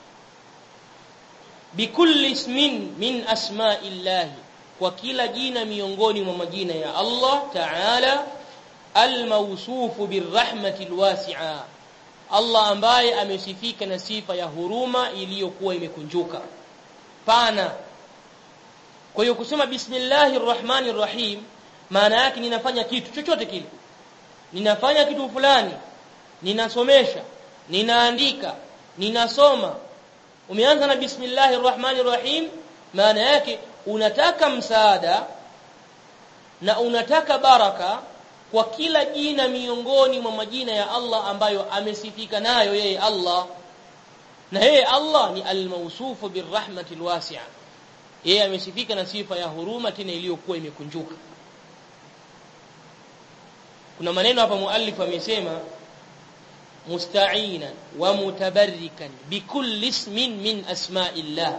bikulli ismin min asma'illahi kwa kila jina miongoni mwa majina ya Allah Ta'ala al-mawsufu birrahmati alwasi'a Allah ambaye amesifika na sifa ya huruma iliyokuwa imekunjuka pana kwa hiyo kusema bismillahir rahmanir rahim maana yake ninafanya kitu chochote kile ninafanya kitu fulani ninasomesha ninaandika ninasoma umeanza na bismillahir rahmanir rahim maana yake unataka msaada na unataka baraka kwa kila jina miongoni mwa majina ya Allah ambayo amesifika nayo yeye Allah na yeye Allah ni al-mawsufu birrahmati alwasi'a yeye amesifika na sifa ya huruma tena iliyokuwa imekunjuka kuna maneno hapa muallif amesema musta'inan wa mutabarrikan bikulli ismin min asma'illah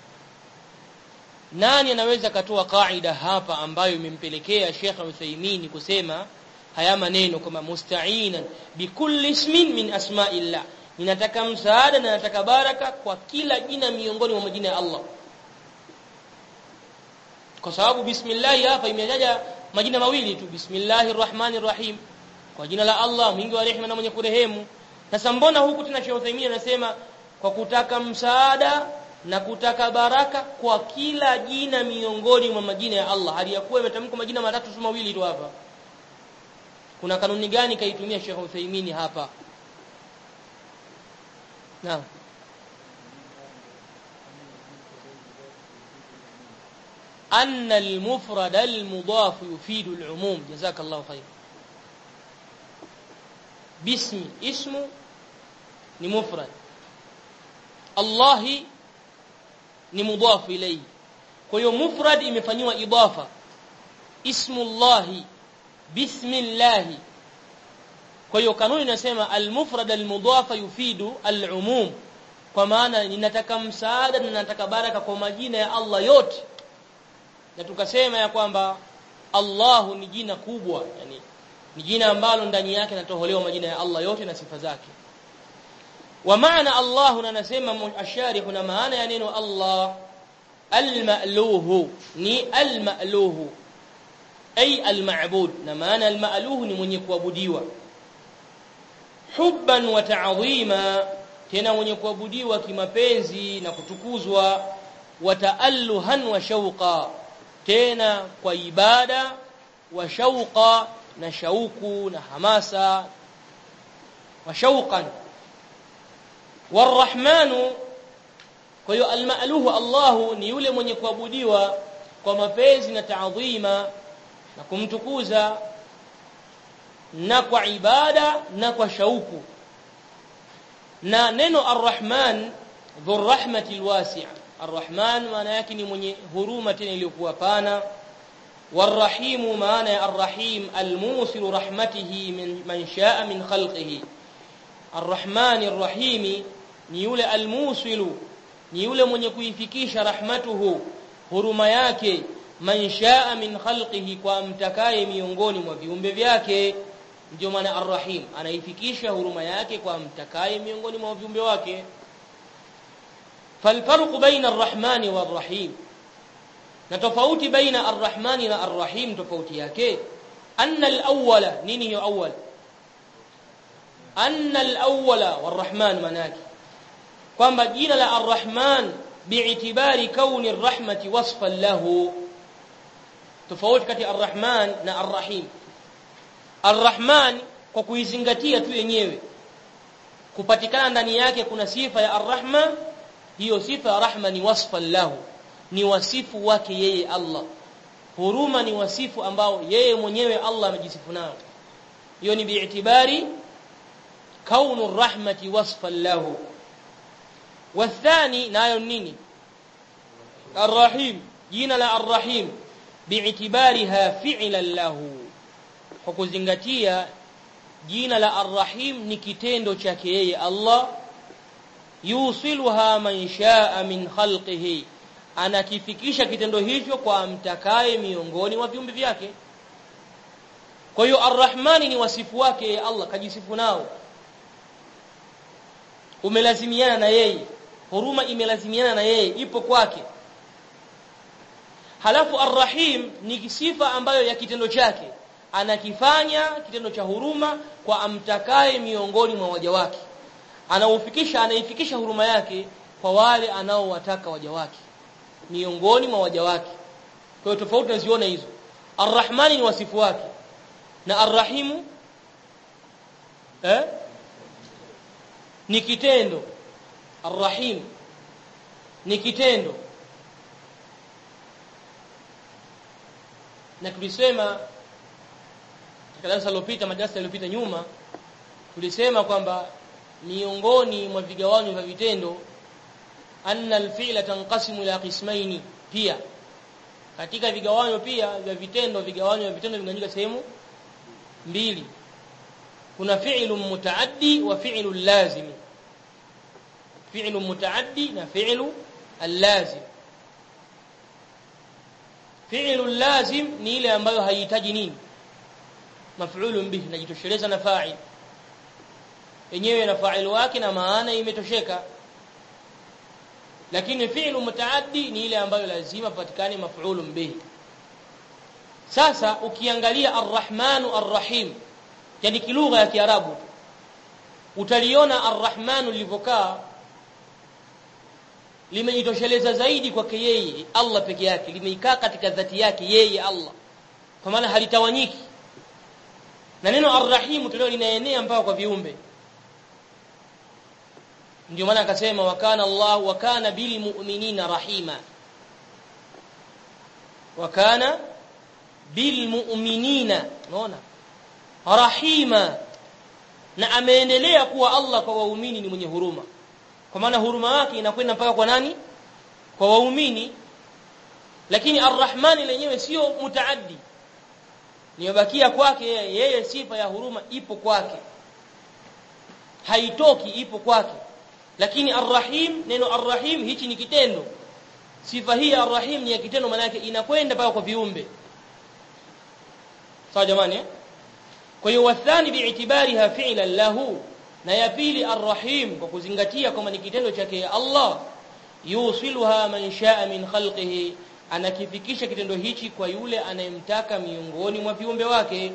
nani anaweza katoa kaida hapa ambayo imempelekea Sheikh Uthaymeen kusema haya maneno kama musta'inan bikulli ismin min asma'illah ninataka msaada na nataka baraka kwa kila jina miongoni mwa majina ya Allah kwa sababu bismillah hapa imetaja majina mawili tu bismillahir rahmanir rahim kwa jina la Allah mwingi wa rehema na mwenye kurehemu sasa mbona huku tena Sheikh Uthaymeen anasema kwa kutaka msaada na kutaka baraka kwa kila jina miongoni mwa majina ya Allah hali ya kuwa imetamkwa majina matatu tu mawili tu hapa kuna kanuni gani kaitumia Sheikh Uthaymeen hapa naam أن المفرد المضاف يفيد العموم جزاك الله خير باسم اسم ni mufrad Allah ni mudaf ilayhi kwa hiyo mufrad imefanywa idafa ismullah bismillah kwa hiyo kanuni inasema al-mufrad al-mudaf yufidu al-umum kwa maana ninataka msaada na nataka baraka kwa majina ya Allah yote na tukasema ya kwamba Allah ni jina kubwa yani ni jina ambalo ndani yake natoholewa majina ya Allah yote na sifa zake wa maana Allah na nasema asharih na maana ya neno Allah al-ma'luhu ni al-ma'luhu ay al-ma'bud na maana al-ma'luhu ni mwenye kuabudiwa hubban wa ta'dhima tena mwenye kuabudiwa kimapenzi na kutukuzwa wa ta'alluhan wa shauqa tena kwa ibada wa shauqa na shauku na hamasa wa shauqan warahmanu kwa hiyo almaluhu Allah ni yule mwenye kuabudiwa kwa mapenzi na taadhima na kumtukuza na kwa ibada na kwa shauku na neno arrahman dhurrahmati alwasi'a arrahman maana yake ni mwenye huruma tena iliyokuwa pana والرحيم معنى الرحيم الموصل رحمته من من شاء من خلقه الرحمن الرحيم ni yule almusilu ni yule mwenye kuifikisha rahmatuhu huruma yake man shaa min khalqihi kwa mtakaye miongoni mwa viumbe vyake ndio maana arrahim anaifikisha huruma yake kwa mtakaye miongoni mwa viumbe wake falfarqu baina arrahmani warrahim na tofauti baina arrahmani na arrahim tofauti yake anna alawwala nini hiyo awwal anna alawwala warrahman manaki kwamba jina la arrahman bi'tibari kauni arrahmati wasfan lahu tofauti kati arrahman na arrahim arrahman kwa kuizingatia tu yenyewe kupatikana ndani yake kuna sifa ya arrahma hiyo sifa ya rahma ni wasfan lahu ni wasifu wake yeye Allah huruma ni wasifu ambao yeye mwenyewe Allah amejisifu nao hiyo ni bi'tibari kaunu rahmati wasfan lahu والثاني nayo nini الرحيم jina la الرحيم باعتبارها فعلا له kwa kuzingatia jina la arrahim ni kitendo chake yeye Allah yusiluha man shaa min khalqihi anakifikisha kitendo hicho kwa mtakaye miongoni mwa viumbe vyake kwa hiyo arrahmani ni wasifu wake yeye Allah kajisifu nao umelazimiana na yeye huruma imelazimiana na yeye ipo kwake halafu arrahim ni sifa ambayo ya kitendo chake anakifanya kitendo cha huruma kwa amtakaye miongoni mwa waja wake anaufikisha anaifikisha huruma yake kwa wale anaowataka waja wake miongoni mwa waja wake kwa hiyo tofauti tunaziona hizo arrahmani ni wasifu wake na arrahimu eh ni kitendo arrahim ni kitendo na tulisema katika darasa lililopita madarasa yaliyopita nyuma tulisema kwamba miongoni mwa vigawanyo vya vitendo anna alfi'la tanqasimu ila qismaini pia katika vigawanyo pia vya vitendo vigawanyo vya vitendo vinganyika sehemu mbili kuna fi'lu mutaaddi wa fi'lu lazim fi'lu mutaaddi na fi'lu allazim fi'lu lazim ni ile ambayo haihitaji nini maf'ulun bihi najitosheleza na fa'il yenyewe na fa'il wake na maana imetosheka lakini fi'lu mutaaddi ni ile ambayo lazima patikane maf'ulun bihi sasa ukiangalia arrahmanu arrahim yani kilugha ya kiarabu utaliona arrahmanu lilivyokaa limejitosheleza zaidi kwake yeye Allah peke yake limeikaa katika dhati yake yeye Allah kwa maana halitawanyiki na neno arrahim tulio linaenea mpaka kwa viumbe ndio maana akasema wakana Allah wakana bil mu'minina rahima wakana bil mu'minina unaona rahima na ameendelea kuwa Allah kwa waumini ni mwenye huruma kwa maana huruma yake inakwenda mpaka kwa nani kwa waumini lakini arrahmani lenyewe sio mutaaddi niyobakia kwake yeye yeye sifa ya huruma ipo kwake haitoki ipo kwake lakini arrahim neno arrahim hichi ni kitendo sifa hii arrahim ni ya kitendo maana yake inakwenda mpaka kwa viumbe sawa jamani eh? kwa hiyo wathani bi'tibariha fi'lan lahu na ya pili arrahim kwa kuzingatia kwamba ni kitendo chake Allah yusiluha man shaa min khalqihi anakifikisha kitendo hichi kwa yule anayemtaka miongoni mwa viumbe wake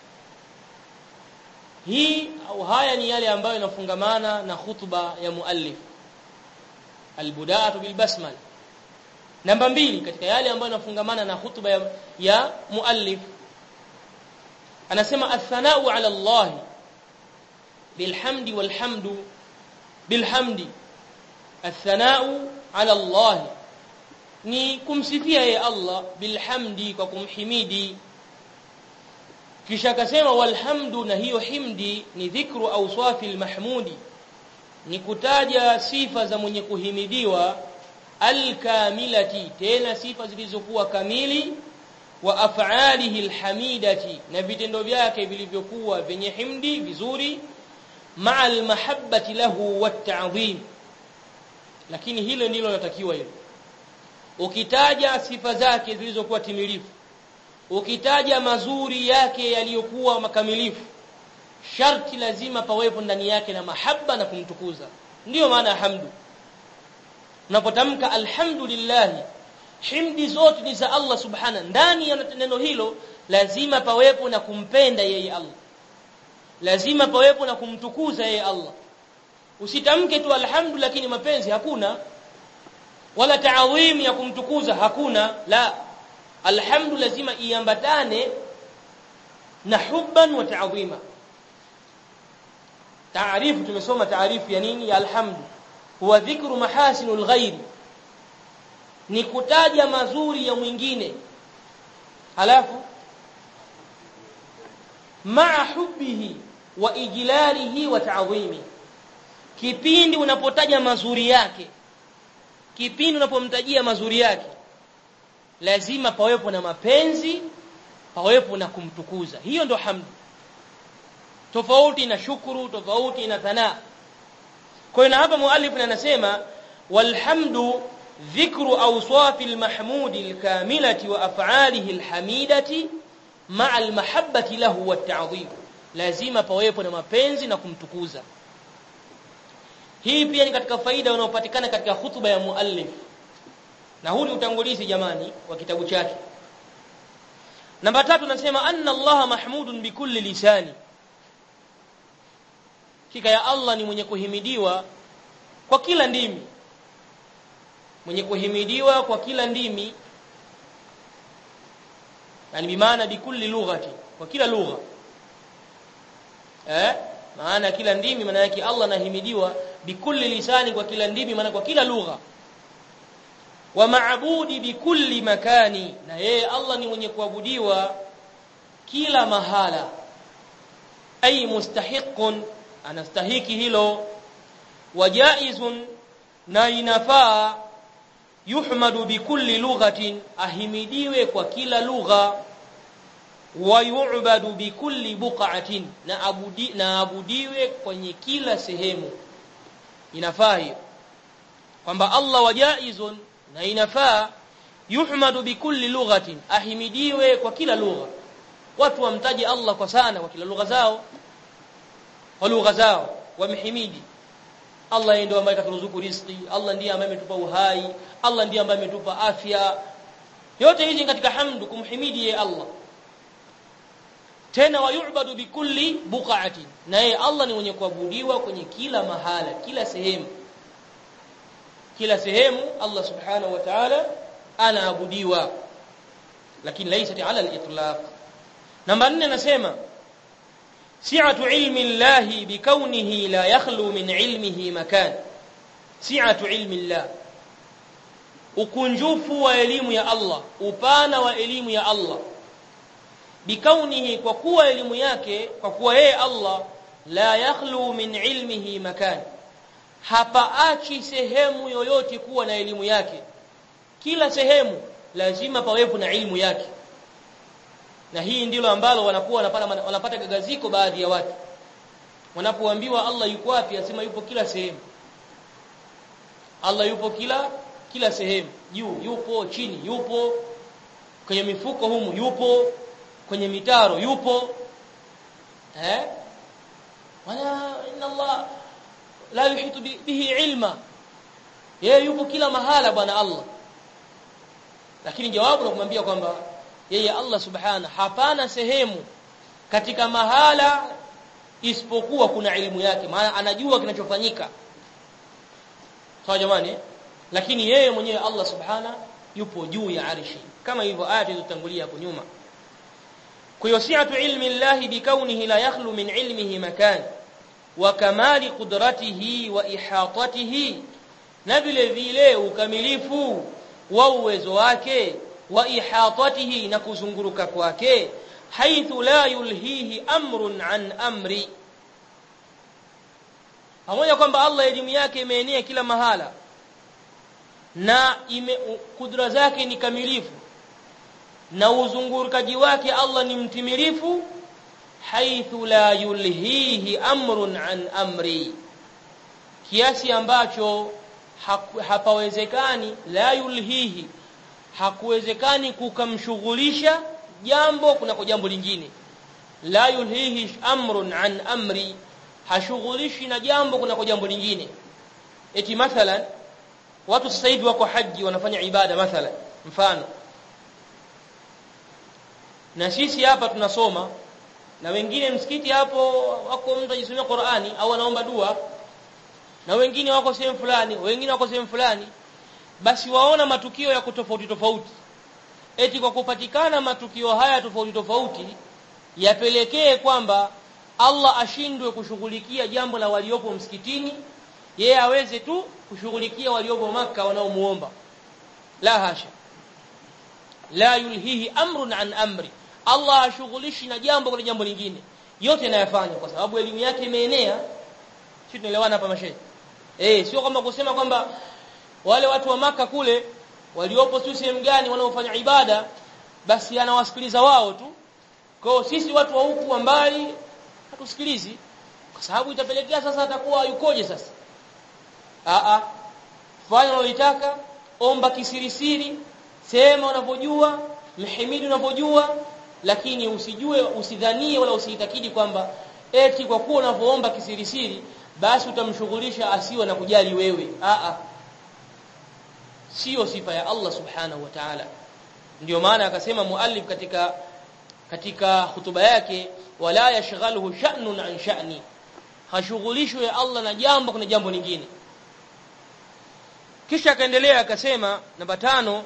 hii au haya ni yale ambayo yanafungamana na khutba ya muallif albudaatu bilbasmal namba mbili katika yale ambayo yanafungamana na khutba ya, ya muallif anasema athanau ala Allah bilhamdi walhamdu bilhamdi athanau ala Allah ni kumsifia yeye Allah bilhamdi kwa kumhimidi kisha akasema walhamdu na hiyo himdi ni dhikru awsafi almahmudi ni kutaja sifa za mwenye kuhimidiwa alkamilati tena sifa zilizokuwa kamili wa af'alihi alhamidati na vitendo vyake vilivyokuwa vyenye himdi vizuri ma'a almahabbati lahu watta'dhim lakini hilo ndilo linatakiwa hilo ukitaja sifa zake zilizokuwa timilifu ukitaja mazuri yake yaliyokuwa makamilifu sharti lazima pawepo ndani yake na mahaba na kumtukuza ndiyo maana hamdu unapotamka alhamdulillah himdi zote ni za Allah subhana ndani ya neno hilo lazima pawepo na kumpenda yeye Allah lazima pawepo na kumtukuza yeye Allah usitamke tu alhamdu lakini mapenzi hakuna wala taadhim ya kumtukuza hakuna la alhamdu lazima iambatane na hubban wa ta'dhima taarifu tumesoma taarifu ya nini ya alhamdu huwa dhikru mahasinul ghairi ni kutaja mazuri ya mwingine halafu maa hubbihi wa ijlalihi wa ta'dhimi kipindi unapotaja mazuri yake kipindi unapomtajia mazuri yake lazima pawepo na mapenzi pawepo na kumtukuza hiyo ndo hamdu tofauti na shukuru tofauti na thana kwa hiyo hapa muallif anasema walhamdu dhikru awsafi almahmudi alkamilati wa af'alihi alhamidati ma'a almahabbati lahu watta'dhim lazima pawepo na mapenzi na kumtukuza hii pia ni katika faida inayopatikana katika hutuba ya muallif na huu ni utangulizi jamani wa kitabu chake namba tatu nasema anna allaha mahmudun bikulli lisani kika ya Allah ni mwenye kuhimidiwa kwa kila ndimi mwenye kuhimidiwa kwa kila ndimi yani bimaana bikulli lughati kwa kila lugha eh maana kila ndimi maana yake Allah anahimidiwa bikulli lisani kwa kila ndimi maana kwa kila lugha wa maabudi bikulli makani na yeye Allah ni mwenye kuabudiwa kila mahala ay mustahiqun anastahiki hilo wajaizun na inafaa yuhmadu bikulli lughatin ahimidiwe kwa kila lugha wa yu'badu bikulli buq'atin na abudi na abudiwe kwenye kila sehemu inafaa hiyo kwamba Allah wajaizun na inafaa yuhmadu bikulli lughatin ahimidiwe kwa kila lugha watu wamtaje Allah kwa sana kwa kila lugha zao kwa lugha zao wamhimidi Allah ndiye ambaye katuruzuku riziki Allah ndiye ambaye ametupa uhai Allah ndiye ambaye ametupa afya yote hizi katika hamdu kumhimidi ye Allah tena wayubadu bikulli buqaati na yeye Allah ni mwenye kuabudiwa kwenye kila mahala kila sehemu kila sehemu Allah subhanahu wa ta'ala anaabudiwa lakini laysat ala al-itlaq namba 4 nasema si'atu ilmi Allah bikaunihi la yakhlu min ilmihi makan si'atu ilmi Allah ukunjufu wa elimu ya Allah upana wa elimu ya Allah bikaunihi kwa kuwa elimu yake kwa kuwa yeye Allah la yakhlu min ilmihi makan hapaachi sehemu yoyote kuwa na elimu yake kila sehemu lazima pawepo na ilmu yake na hii ndilo ambalo wanakuwa wanapata wanapata gagaziko baadhi ya watu wanapoambiwa Allah yuko wapi asema yupo kila sehemu Allah yupo kila kila sehemu juu yupo chini yupo kwenye mifuko humu yupo kwenye mitaro yupo eh wala inna Allah la yuhitu bihi ilma yeye yupo kila mahala bwana Allah lakini jawabu la kumwambia kwamba yeye Allah subhana hapana sehemu katika mahala isipokuwa kuna elimu yake maana anajua kinachofanyika sawa jamani lakini yeye mwenyewe Allah subhana yupo juu ya arshi kama hivyo aya zilizotangulia hapo nyuma kwa hiyo si'atu ilmi Allah bikaunihi la yakhlu min ilmihi makan wa kamali qudratihi wa ihatatihi na vile vile ukamilifu wa uwezo wake wa ihatatihi na kuzunguruka kwake haithu la yulhihi amrun an amri pamoja kwamba Allah elimu yake imeenea kila mahala na ime, kudra zake ni kamilifu na uzungurukaji wake Allah ni mtimilifu haithu la yulhihi amrun an amri kiasi ambacho hapawezekani la yulhihi hakuwezekani kukamshughulisha jambo kunako jambo lingine la yulhihi amrun an amri hashughulishi na jambo kunako jambo lingine eti mathalan watu sasa hivi wako haji wanafanya ibada mathalan mfano na sisi hapa tunasoma na wengine msikiti hapo wako mtu ajisomea Qur'ani au anaomba dua na wengine wako sehemu fulani wengine wako sehemu fulani basi waona matukio ya kutofauti tofauti eti kwa kupatikana matukio haya tofauti tofauti yapelekee kwamba Allah ashindwe kushughulikia jambo la waliopo msikitini yeye aweze tu kushughulikia waliopo maka wanaomuomba la hasha la yulhihi amrun an amri Allah ashughulishi na jambo kwa jambo lingine yote anayafanya kwa sababu elimu yake imeenea sisi tunaelewana hapa mashehe eh sio kwamba kusema kwamba wale watu wa maka kule waliopo tu sehemu gani wanaofanya ibada basi anawasikiliza wao tu kwa sisi watu wa huku wa mbali hatusikilizi kwa sababu itapelekea sasa atakuwa yukoje sasa a a fanya unalotaka omba kisirisiri sema unavyojua mhimidi unavyojua lakini usijue usidhanie wala usiitakidi kwamba eti kwa kuwa unavyoomba kisirisiri basi utamshughulisha asiwe na kujali wewe a a sio sifa ya Allah subhanahu wa ta'ala ndio maana akasema muallif katika katika hutuba yake wala yashghaluhu sha'nun an sha'ni hashughulishwe Allah na jambo kuna jambo lingine kisha akaendelea akasema namba tano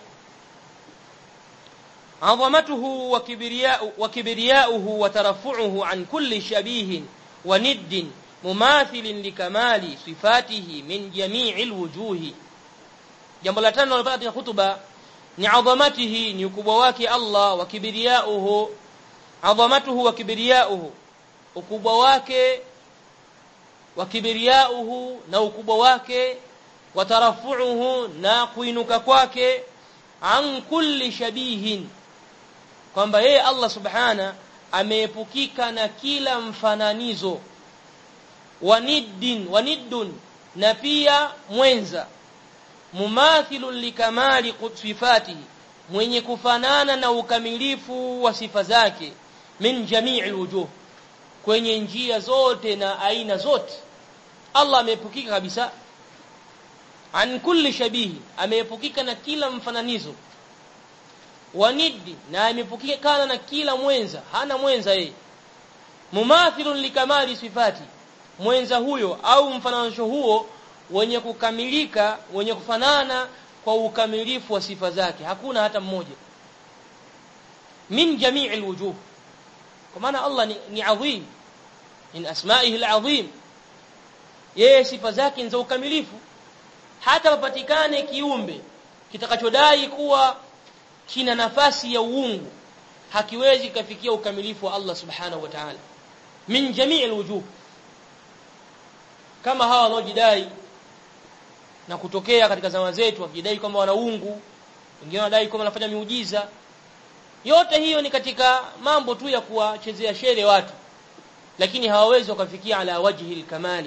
عظمته وكبرياء وكبرياؤه وترفعه عن كل شبيه وند مماثل لكمال صفاته من جميع الوجوه jambo la tano alipata katika hutuba ni adhamatihi ni ukubwa wake Allah wa kibriyauhu adhamatuhu wa kibriyauhu ukubwa wake wa kibriyauhu na ukubwa wake wa tarafuuhu na kuinuka kwake an kulli shabihin kwamba yeye Allah subhana ameepukika na kila mfananizo waniddin waniddun na pia mwenza mumathilun likamali sifatihi mwenye kufanana na ukamilifu wa sifa zake min jamii alwujuh kwenye njia zote na aina zote Allah ameepukika kabisa an kulli shabihi ameepukika na kila mfananizo wanidi na ameepukikana na kila mwenza hana mwenza yeye mumathilun likamali sifati mwenza huyo au mfananisho huo wenye kukamilika wenye kufanana kwa ukamilifu wa sifa zake hakuna hata mmoja min jamii alwujuh kwa maana Allah ni, ni adhim min asma'ihi alazim yeye sifa zake ni za ukamilifu hata papatikane kiumbe kitakachodai kuwa kina nafasi ya uungu hakiwezi kafikia ukamilifu wa Allah subhanahu wa ta'ala min jamii alwujuh kama hawa wanaojidai na kutokea katika zama zetu wakidai kwamba wana uungu wengine wanadai kwamba wanafanya miujiza yote hiyo ni katika mambo tu ya kuwachezea shere watu lakini hawawezi wakafikia ala wajhi alkamali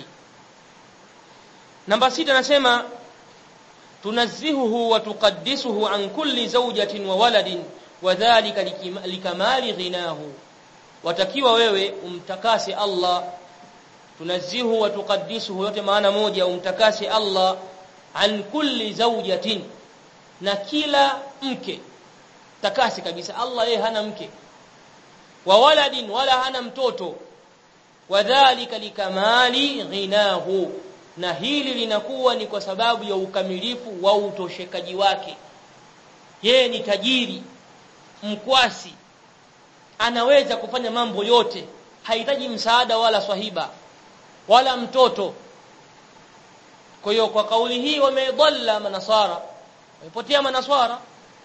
namba sita nasema tunazzihuhu wa tuqaddisuhu an kulli zawjatin wa waladin wadhālika likamali ghinahu watakiwa wewe umtakase Allah tunazzihu wa tuqaddisuhu yote maana moja umtakase Allah an kulli zawjatin na kila mke takasi kabisa Allah yeye hana mke wa waladin wala hana mtoto wadhālika likamali ghinahu na hili linakuwa ni kwa sababu ya ukamilifu wa utoshekaji wake yeye ni tajiri mkwasi anaweza kufanya mambo yote hahitaji msaada wala swahiba wala mtoto kwa hiyo kwa kauli hii wamedalla manasara wamepotea manasara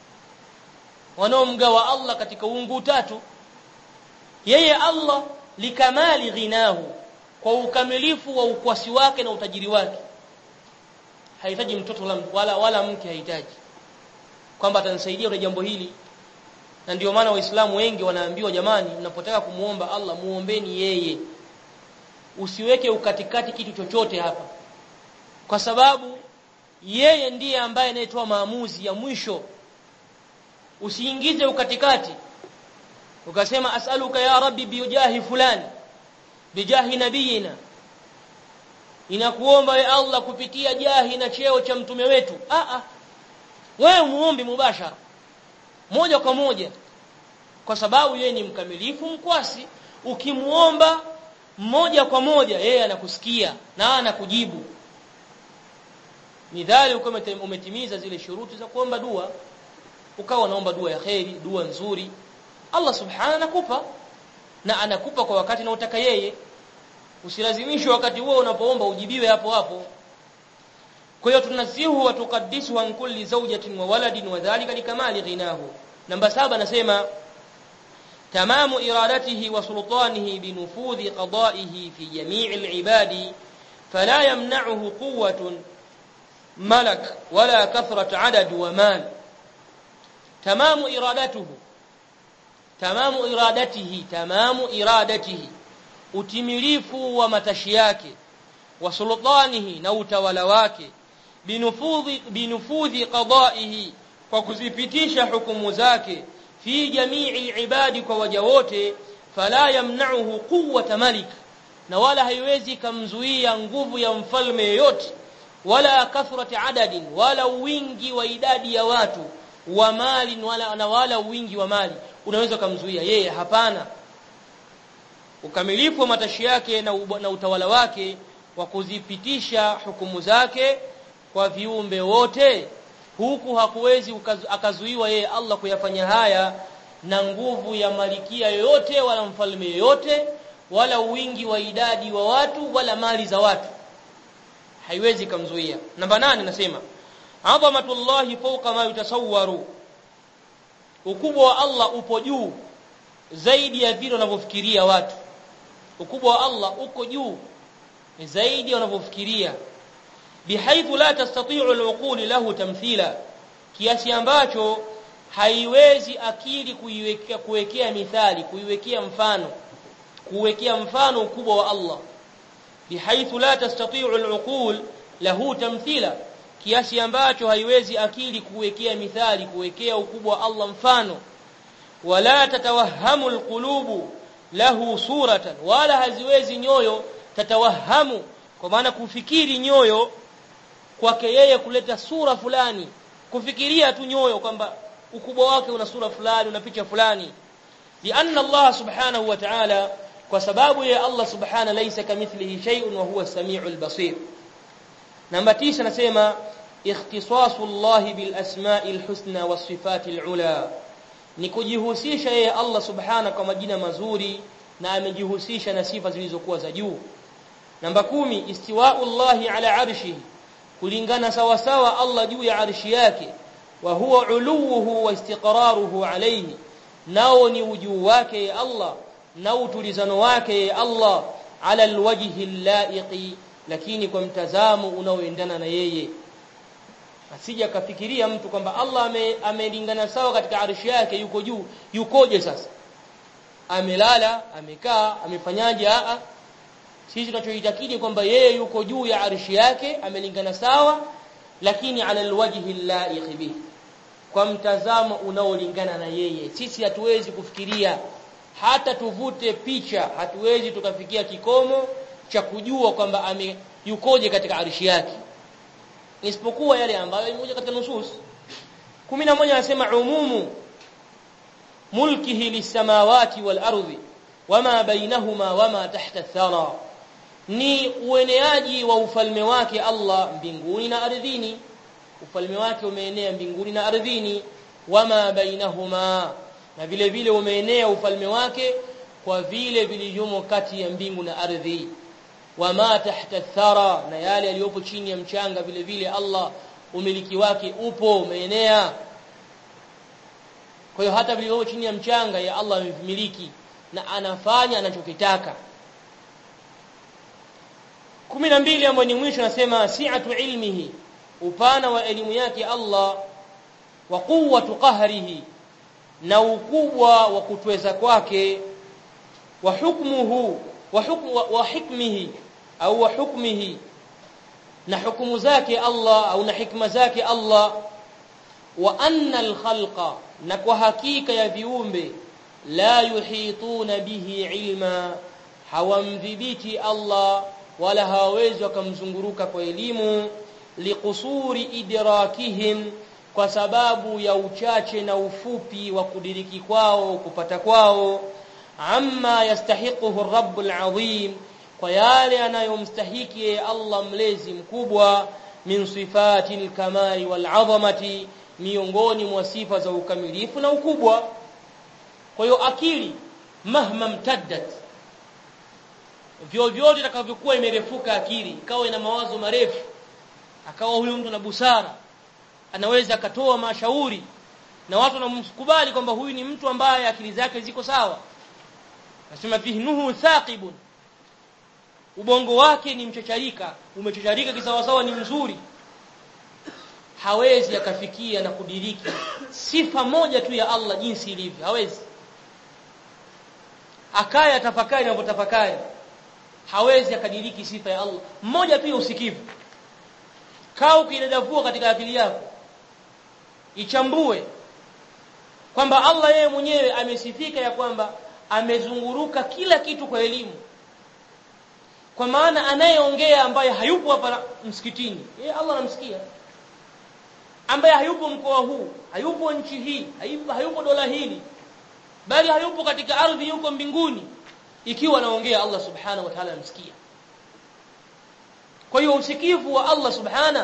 wanaomgawa Allah katika uungu tatu yeye Allah likamali ghinahu kwa ukamilifu wa ukwasi wake na utajiri wake hahitaji mtoto wala, wala, wala mke hahitaji kwamba atanisaidia kwa jambo hili na ndio maana waislamu wengi wanaambiwa jamani mnapotaka kumuomba Allah muombeni yeye usiweke ukatikati kitu chochote hapa kwa sababu yeye ndiye ambaye anayetoa maamuzi ya mwisho usiingize ukatikati ukasema as'aluka ya rabbi bijahi fulani bijahi nabiyina inakuomba we Allah kupitia jahi na cheo cha mtume wetu a a wewe muombe mubashara moja kwa moja kwa sababu yeye ni mkamilifu mkwasi ukimuomba moja kwa moja yeye anakusikia na anakujibu midhali uko umetimiza zile shuruti za kuomba dua ukawa unaomba dua ya kheri dua nzuri Allah subhanahu anakupa na anakupa kwa wakati na utaka yeye usilazimishwe wakati huo unapoomba ujibiwe hapo hapo kwa hiyo tunasihu wa tuqaddisu an kulli zawjatin wa waladin wa dhalika likamali ghinahu namba saba nasema tamamu iradatihi wa sultanihi binufudhi qada'ihi fi jami'i al-ibadi fala yamna'uhu quwwatun malak wala kathrat adad wa mal tamamu iradatuhu tamamu iradatihi tamamu iradatihi utimilifu wa matashi yake wa sultanihi na utawala wake binufudhi binufudhi qada'ihi kwa kuzipitisha hukumu zake fi jamii ibadi kwa waja wote fala yamna'uhu quwwata malik na wala haiwezi kamzuia nguvu ya mfalme yoyote wala kathrati adadin wala wingi wa idadi ya watu wa mali wala na wala wingi wa mali unaweza kumzuia yeye hapana ukamilifu wa matashi yake na, na utawala wake wa kuzipitisha hukumu zake kwa viumbe wote huku hakuwezi akazuiwa yeye Allah kuyafanya haya na nguvu ya malikia yoyote wala mfalme yoyote wala wingi wa idadi wa watu wala mali za watu haiwezi kumzuia namba nane nasema adhamatullahi fawqa ma yutasawwaru ukubwa wa Allah upo juu zaidi ya vile wanavyofikiria watu ukubwa wa Allah uko juu zaidi wanavyofikiria bihaithu la tastati'u al-uqul lahu tamthila kiasi ambacho haiwezi akili kuiwekea kuwekea mithali kuiwekea mfano kuwekea mfano ukubwa wa Allah bihaithu la tastati'u al-uqul lahu tamthila kiasi ambacho haiwezi akili kuwekea mithali kuwekea ukubwa wa Allah mfano wala tatawahamu alqulubu lahu suratan wala haziwezi nyoyo tatawahamu kwa maana kufikiri nyoyo kwake yeye kuleta sura fulani kufikiria tu nyoyo kwamba ukubwa wake una sura fulani una picha fulani lianna Allah subhanahu wa ta'ala kwa sababu ya Allah subhanahu laysa kamithlihi shay'un wa huwa as-sami'ul basir namba 9 nasema ikhtisasu Allah bil asma'il husna was sifatil ula ni kujihusisha yeye Allah subhanahu kwa majina mazuri na amejihusisha na sifa zilizokuwa za juu namba kumi istiwa'u Allah ala arshihi kulingana sawa sawa Allah juu ya arshi yake wa huwa uluhu wa istiqraruhu alayhi nao ni ujuu wake Allah na utulizano wake Allah ala alwajhi allaiqi lakini kwa mtazamo unaoendana na yeye asija kafikiria mtu kwamba Allah amelingana ame sawa katika arshi yake yuko juu yukoje sasa amelala amekaa amefanyaje a sisi tunachoitakidi kwamba yeye yuko juu ya arshi yake amelingana sawa lakini ala alwajhi allaiq bihi kwa mtazamo unaolingana na yeye sisi hatuwezi kufikiria hata tuvute picha hatuwezi tukafikia kikomo cha kujua kwamba ame yukoje katika arshi yake isipokuwa yale ambayo imekuja katika nusus 11 anasema umumu mulkihi lisamawati wal ardi wama bainahuma wama tahta thara ni ueneaji wa ufalme wake Allah mbinguni na ardhini ufalme wake umeenea mbinguni na ardhini wama bainahuma na vile vile umeenea ufalme wake kwa vile vilivyomo kati ya mbingu na ardhi wama tahta thara na yale yaliyopo chini ya mchanga vile vile Allah umiliki wake upo umeenea kwa hiyo hata vilivyopo chini ya mchanga ya Allah amevimiliki na anafanya anachokitaka 12 ambayo ni mwisho nasema si'atu ilmihi upana wa elimu yake Allah wa quwwatu qahrihi na ukubwa wa kutweza kwake wa hukmuhu wa hukmu wa hikmihi au wa hukmihi na hukumu zake Allah au na hikma zake Allah wa anna al-khalqa na kwa hakika ya viumbe la yuhituna bihi ilma hawamdhibiti Allah wala hawawezi wakamzunguruka kwa elimu liqusuri idrakihim kwa sababu ya uchache na ufupi wa kudiriki kwao kupata kwao amma yastahiquhu rabbul azim kwa yale anayomstahiki Allah mlezi mkubwa min sifati al-kamali wal azamati miongoni mwa sifa za ukamilifu na ukubwa kwa hiyo akili mahma mtaddat vyovyote itakavyokuwa imerefuka akili ikawa ina mawazo marefu akawa huyu mtu na busara anaweza akatoa mashauri na watu wanamkubali kwamba huyu ni mtu ambaye akili zake ziko sawa nasema fihnuhu thaqibun ubongo wake ni mchacharika umechacharika kisawasawa ni mzuri hawezi akafikia na kudiriki sifa moja tu ya Allah jinsi ilivyo hawezi akaya tafakari anavyotafakari hawezi akadiriki sifa ya Allah mmoja tu ya usikivu kaa ukidadavua katika akili yako ichambue kwamba Allah yeye mwenyewe amesifika ya kwamba amezunguruka kila kitu kwa elimu kwa maana anayeongea ambaye hayupo hapa msikitini yeye Allah anamsikia ambaye hayupo mkoa huu hayupo nchi hii hayupo, hayupo dola hili bali hayupo katika ardhi yuko mbinguni ikiwa anaongea Allah subhanahu wa ta'ala anamsikia kwa hiyo usikivu wa Allah subhana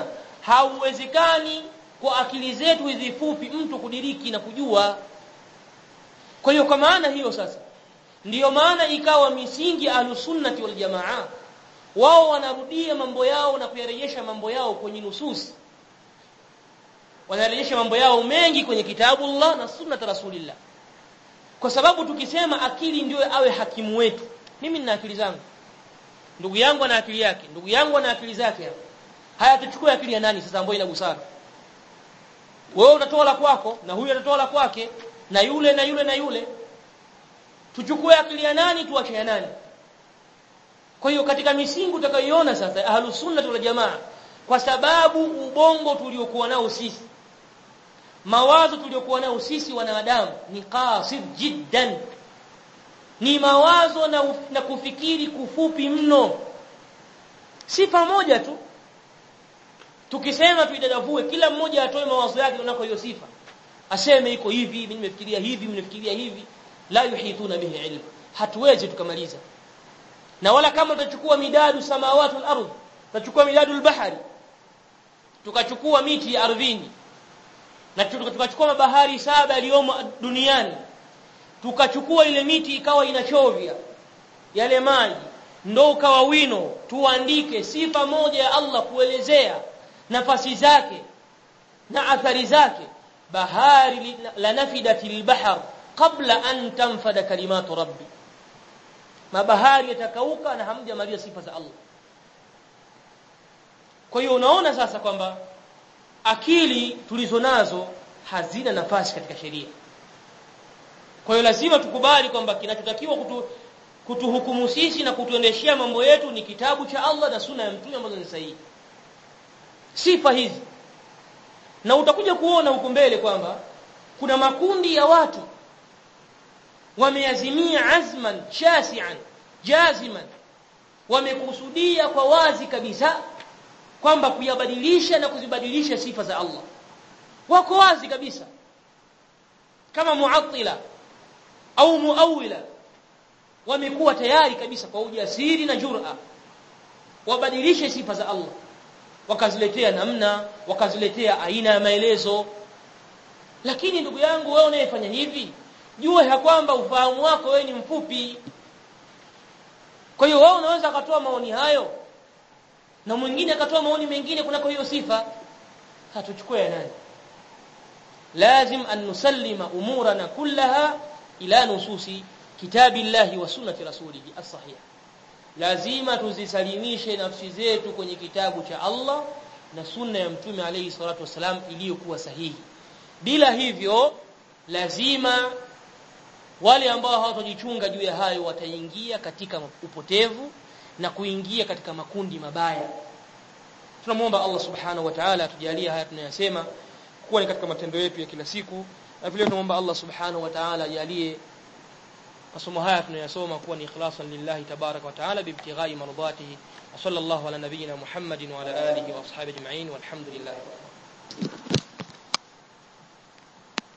hauwezekani kwa akili zetu hizi fupi mtu kudiriki na kujua kwa hiyo kwa maana hiyo sasa ndiyo maana ikawa misingi ahlusunnati wal jamaa wao wanarudia mambo yao na kuyarejesha mambo yao kwenye nususi wanarejesha mambo yao mengi kwenye kitabu Allah na sunnat rasulillah kwa sababu tukisema akili ndio awe hakimu wetu mimi nina akili zangu ndugu yangu ana akili yake ndugu yangu ana akili zake haya tuchukue akili ya nani sasa ambayo ina busara wewe utatoa la kwako na huyu atatoa la kwake na yule na yule na yule tuchukue akili ya nani tuache ya nani kwa hiyo katika misingi utakayoiona sasa ahlus sunna wal jamaa kwa sababu ubongo tuliokuwa nao sisi mawazo tuliokuwa nao sisi wanadamu ni qasid jiddan ni mawazo na, na kufikiri kufupi mno sifa moja tu tukisema tuidadavue kila mmoja atoe mawazo yake unako hiyo sifa aseme iko hivi mimi nimefikiria hivi mimi nimefikiria hivi la yuhituna bihi ilm hatuwezi tukamaliza na wala kama tutachukua midadu samawati wal ardh tutachukua midadu al-bahari tukachukua miti ya ardhini na tukachukua mabahari saba yaliyomo duniani tukachukua ile miti ikawa inachovya yale maji ndo ukawa wino tuandike sifa moja ya Allah kuelezea nafasi zake na athari zake bahari la nafidatil bahr qabla an tanfada kalimatu rabbi mabahari yatakauka na hamjamaliza sifa za Allah kwa hiyo unaona sasa kwamba akili tulizo nazo hazina nafasi katika sheria kwa hiyo lazima tukubali kwamba kinachotakiwa kutu, kutuhukumu sisi na kutuendeshea mambo yetu ni kitabu cha Allah na sunna ya mtume ambazo ni sahihi sifa hizi na utakuja kuona huko mbele kwamba kuna makundi ya watu wameazimia azman shasian jaziman wamekusudia kwa wazi kabisa kwamba kuyabadilisha na kuzibadilisha sifa za Allah wako wazi kabisa kama muattila au muawila wamekuwa tayari kabisa kwa ujasiri na jur'a wabadilishe sifa za Allah wakaziletea namna wakaziletea aina ya maelezo lakini ndugu yangu wewe unayefanya hivi jua ya kwamba ufahamu wako wewe ni mfupi kwa hiyo wewe unaweza akatoa maoni hayo na mwingine akatoa maoni mengine kunako hiyo sifa hatuchukue ya nani lazim an nusallima umurana kullaha ila nususi kitabillahi wa sunnati rasulihi as-sahih lazima tuzisalimishe nafsi zetu kwenye kitabu cha Allah na sunna ya mtume alayhi salatu wasalam iliyokuwa sahihi bila hivyo lazima wale ambao hawatajichunga juu ya hayo wataingia katika upotevu na kuingia katika makundi mabaya tunamuomba Allah subhanahu wa ta'ala atujalie haya tunayosema kuwa ni katika matendo yetu ya kila siku na vile tunamuomba Allah subhanahu wa ta'ala ajalie masomo haya tunayosoma kuwa ni ikhlasan lillahi tabarak wa ta'ala bibtighai mardatihi wa sallallahu ala nabiyyina Muhammadin wa ala alihi wa ashabihi ajma'in walhamdulillah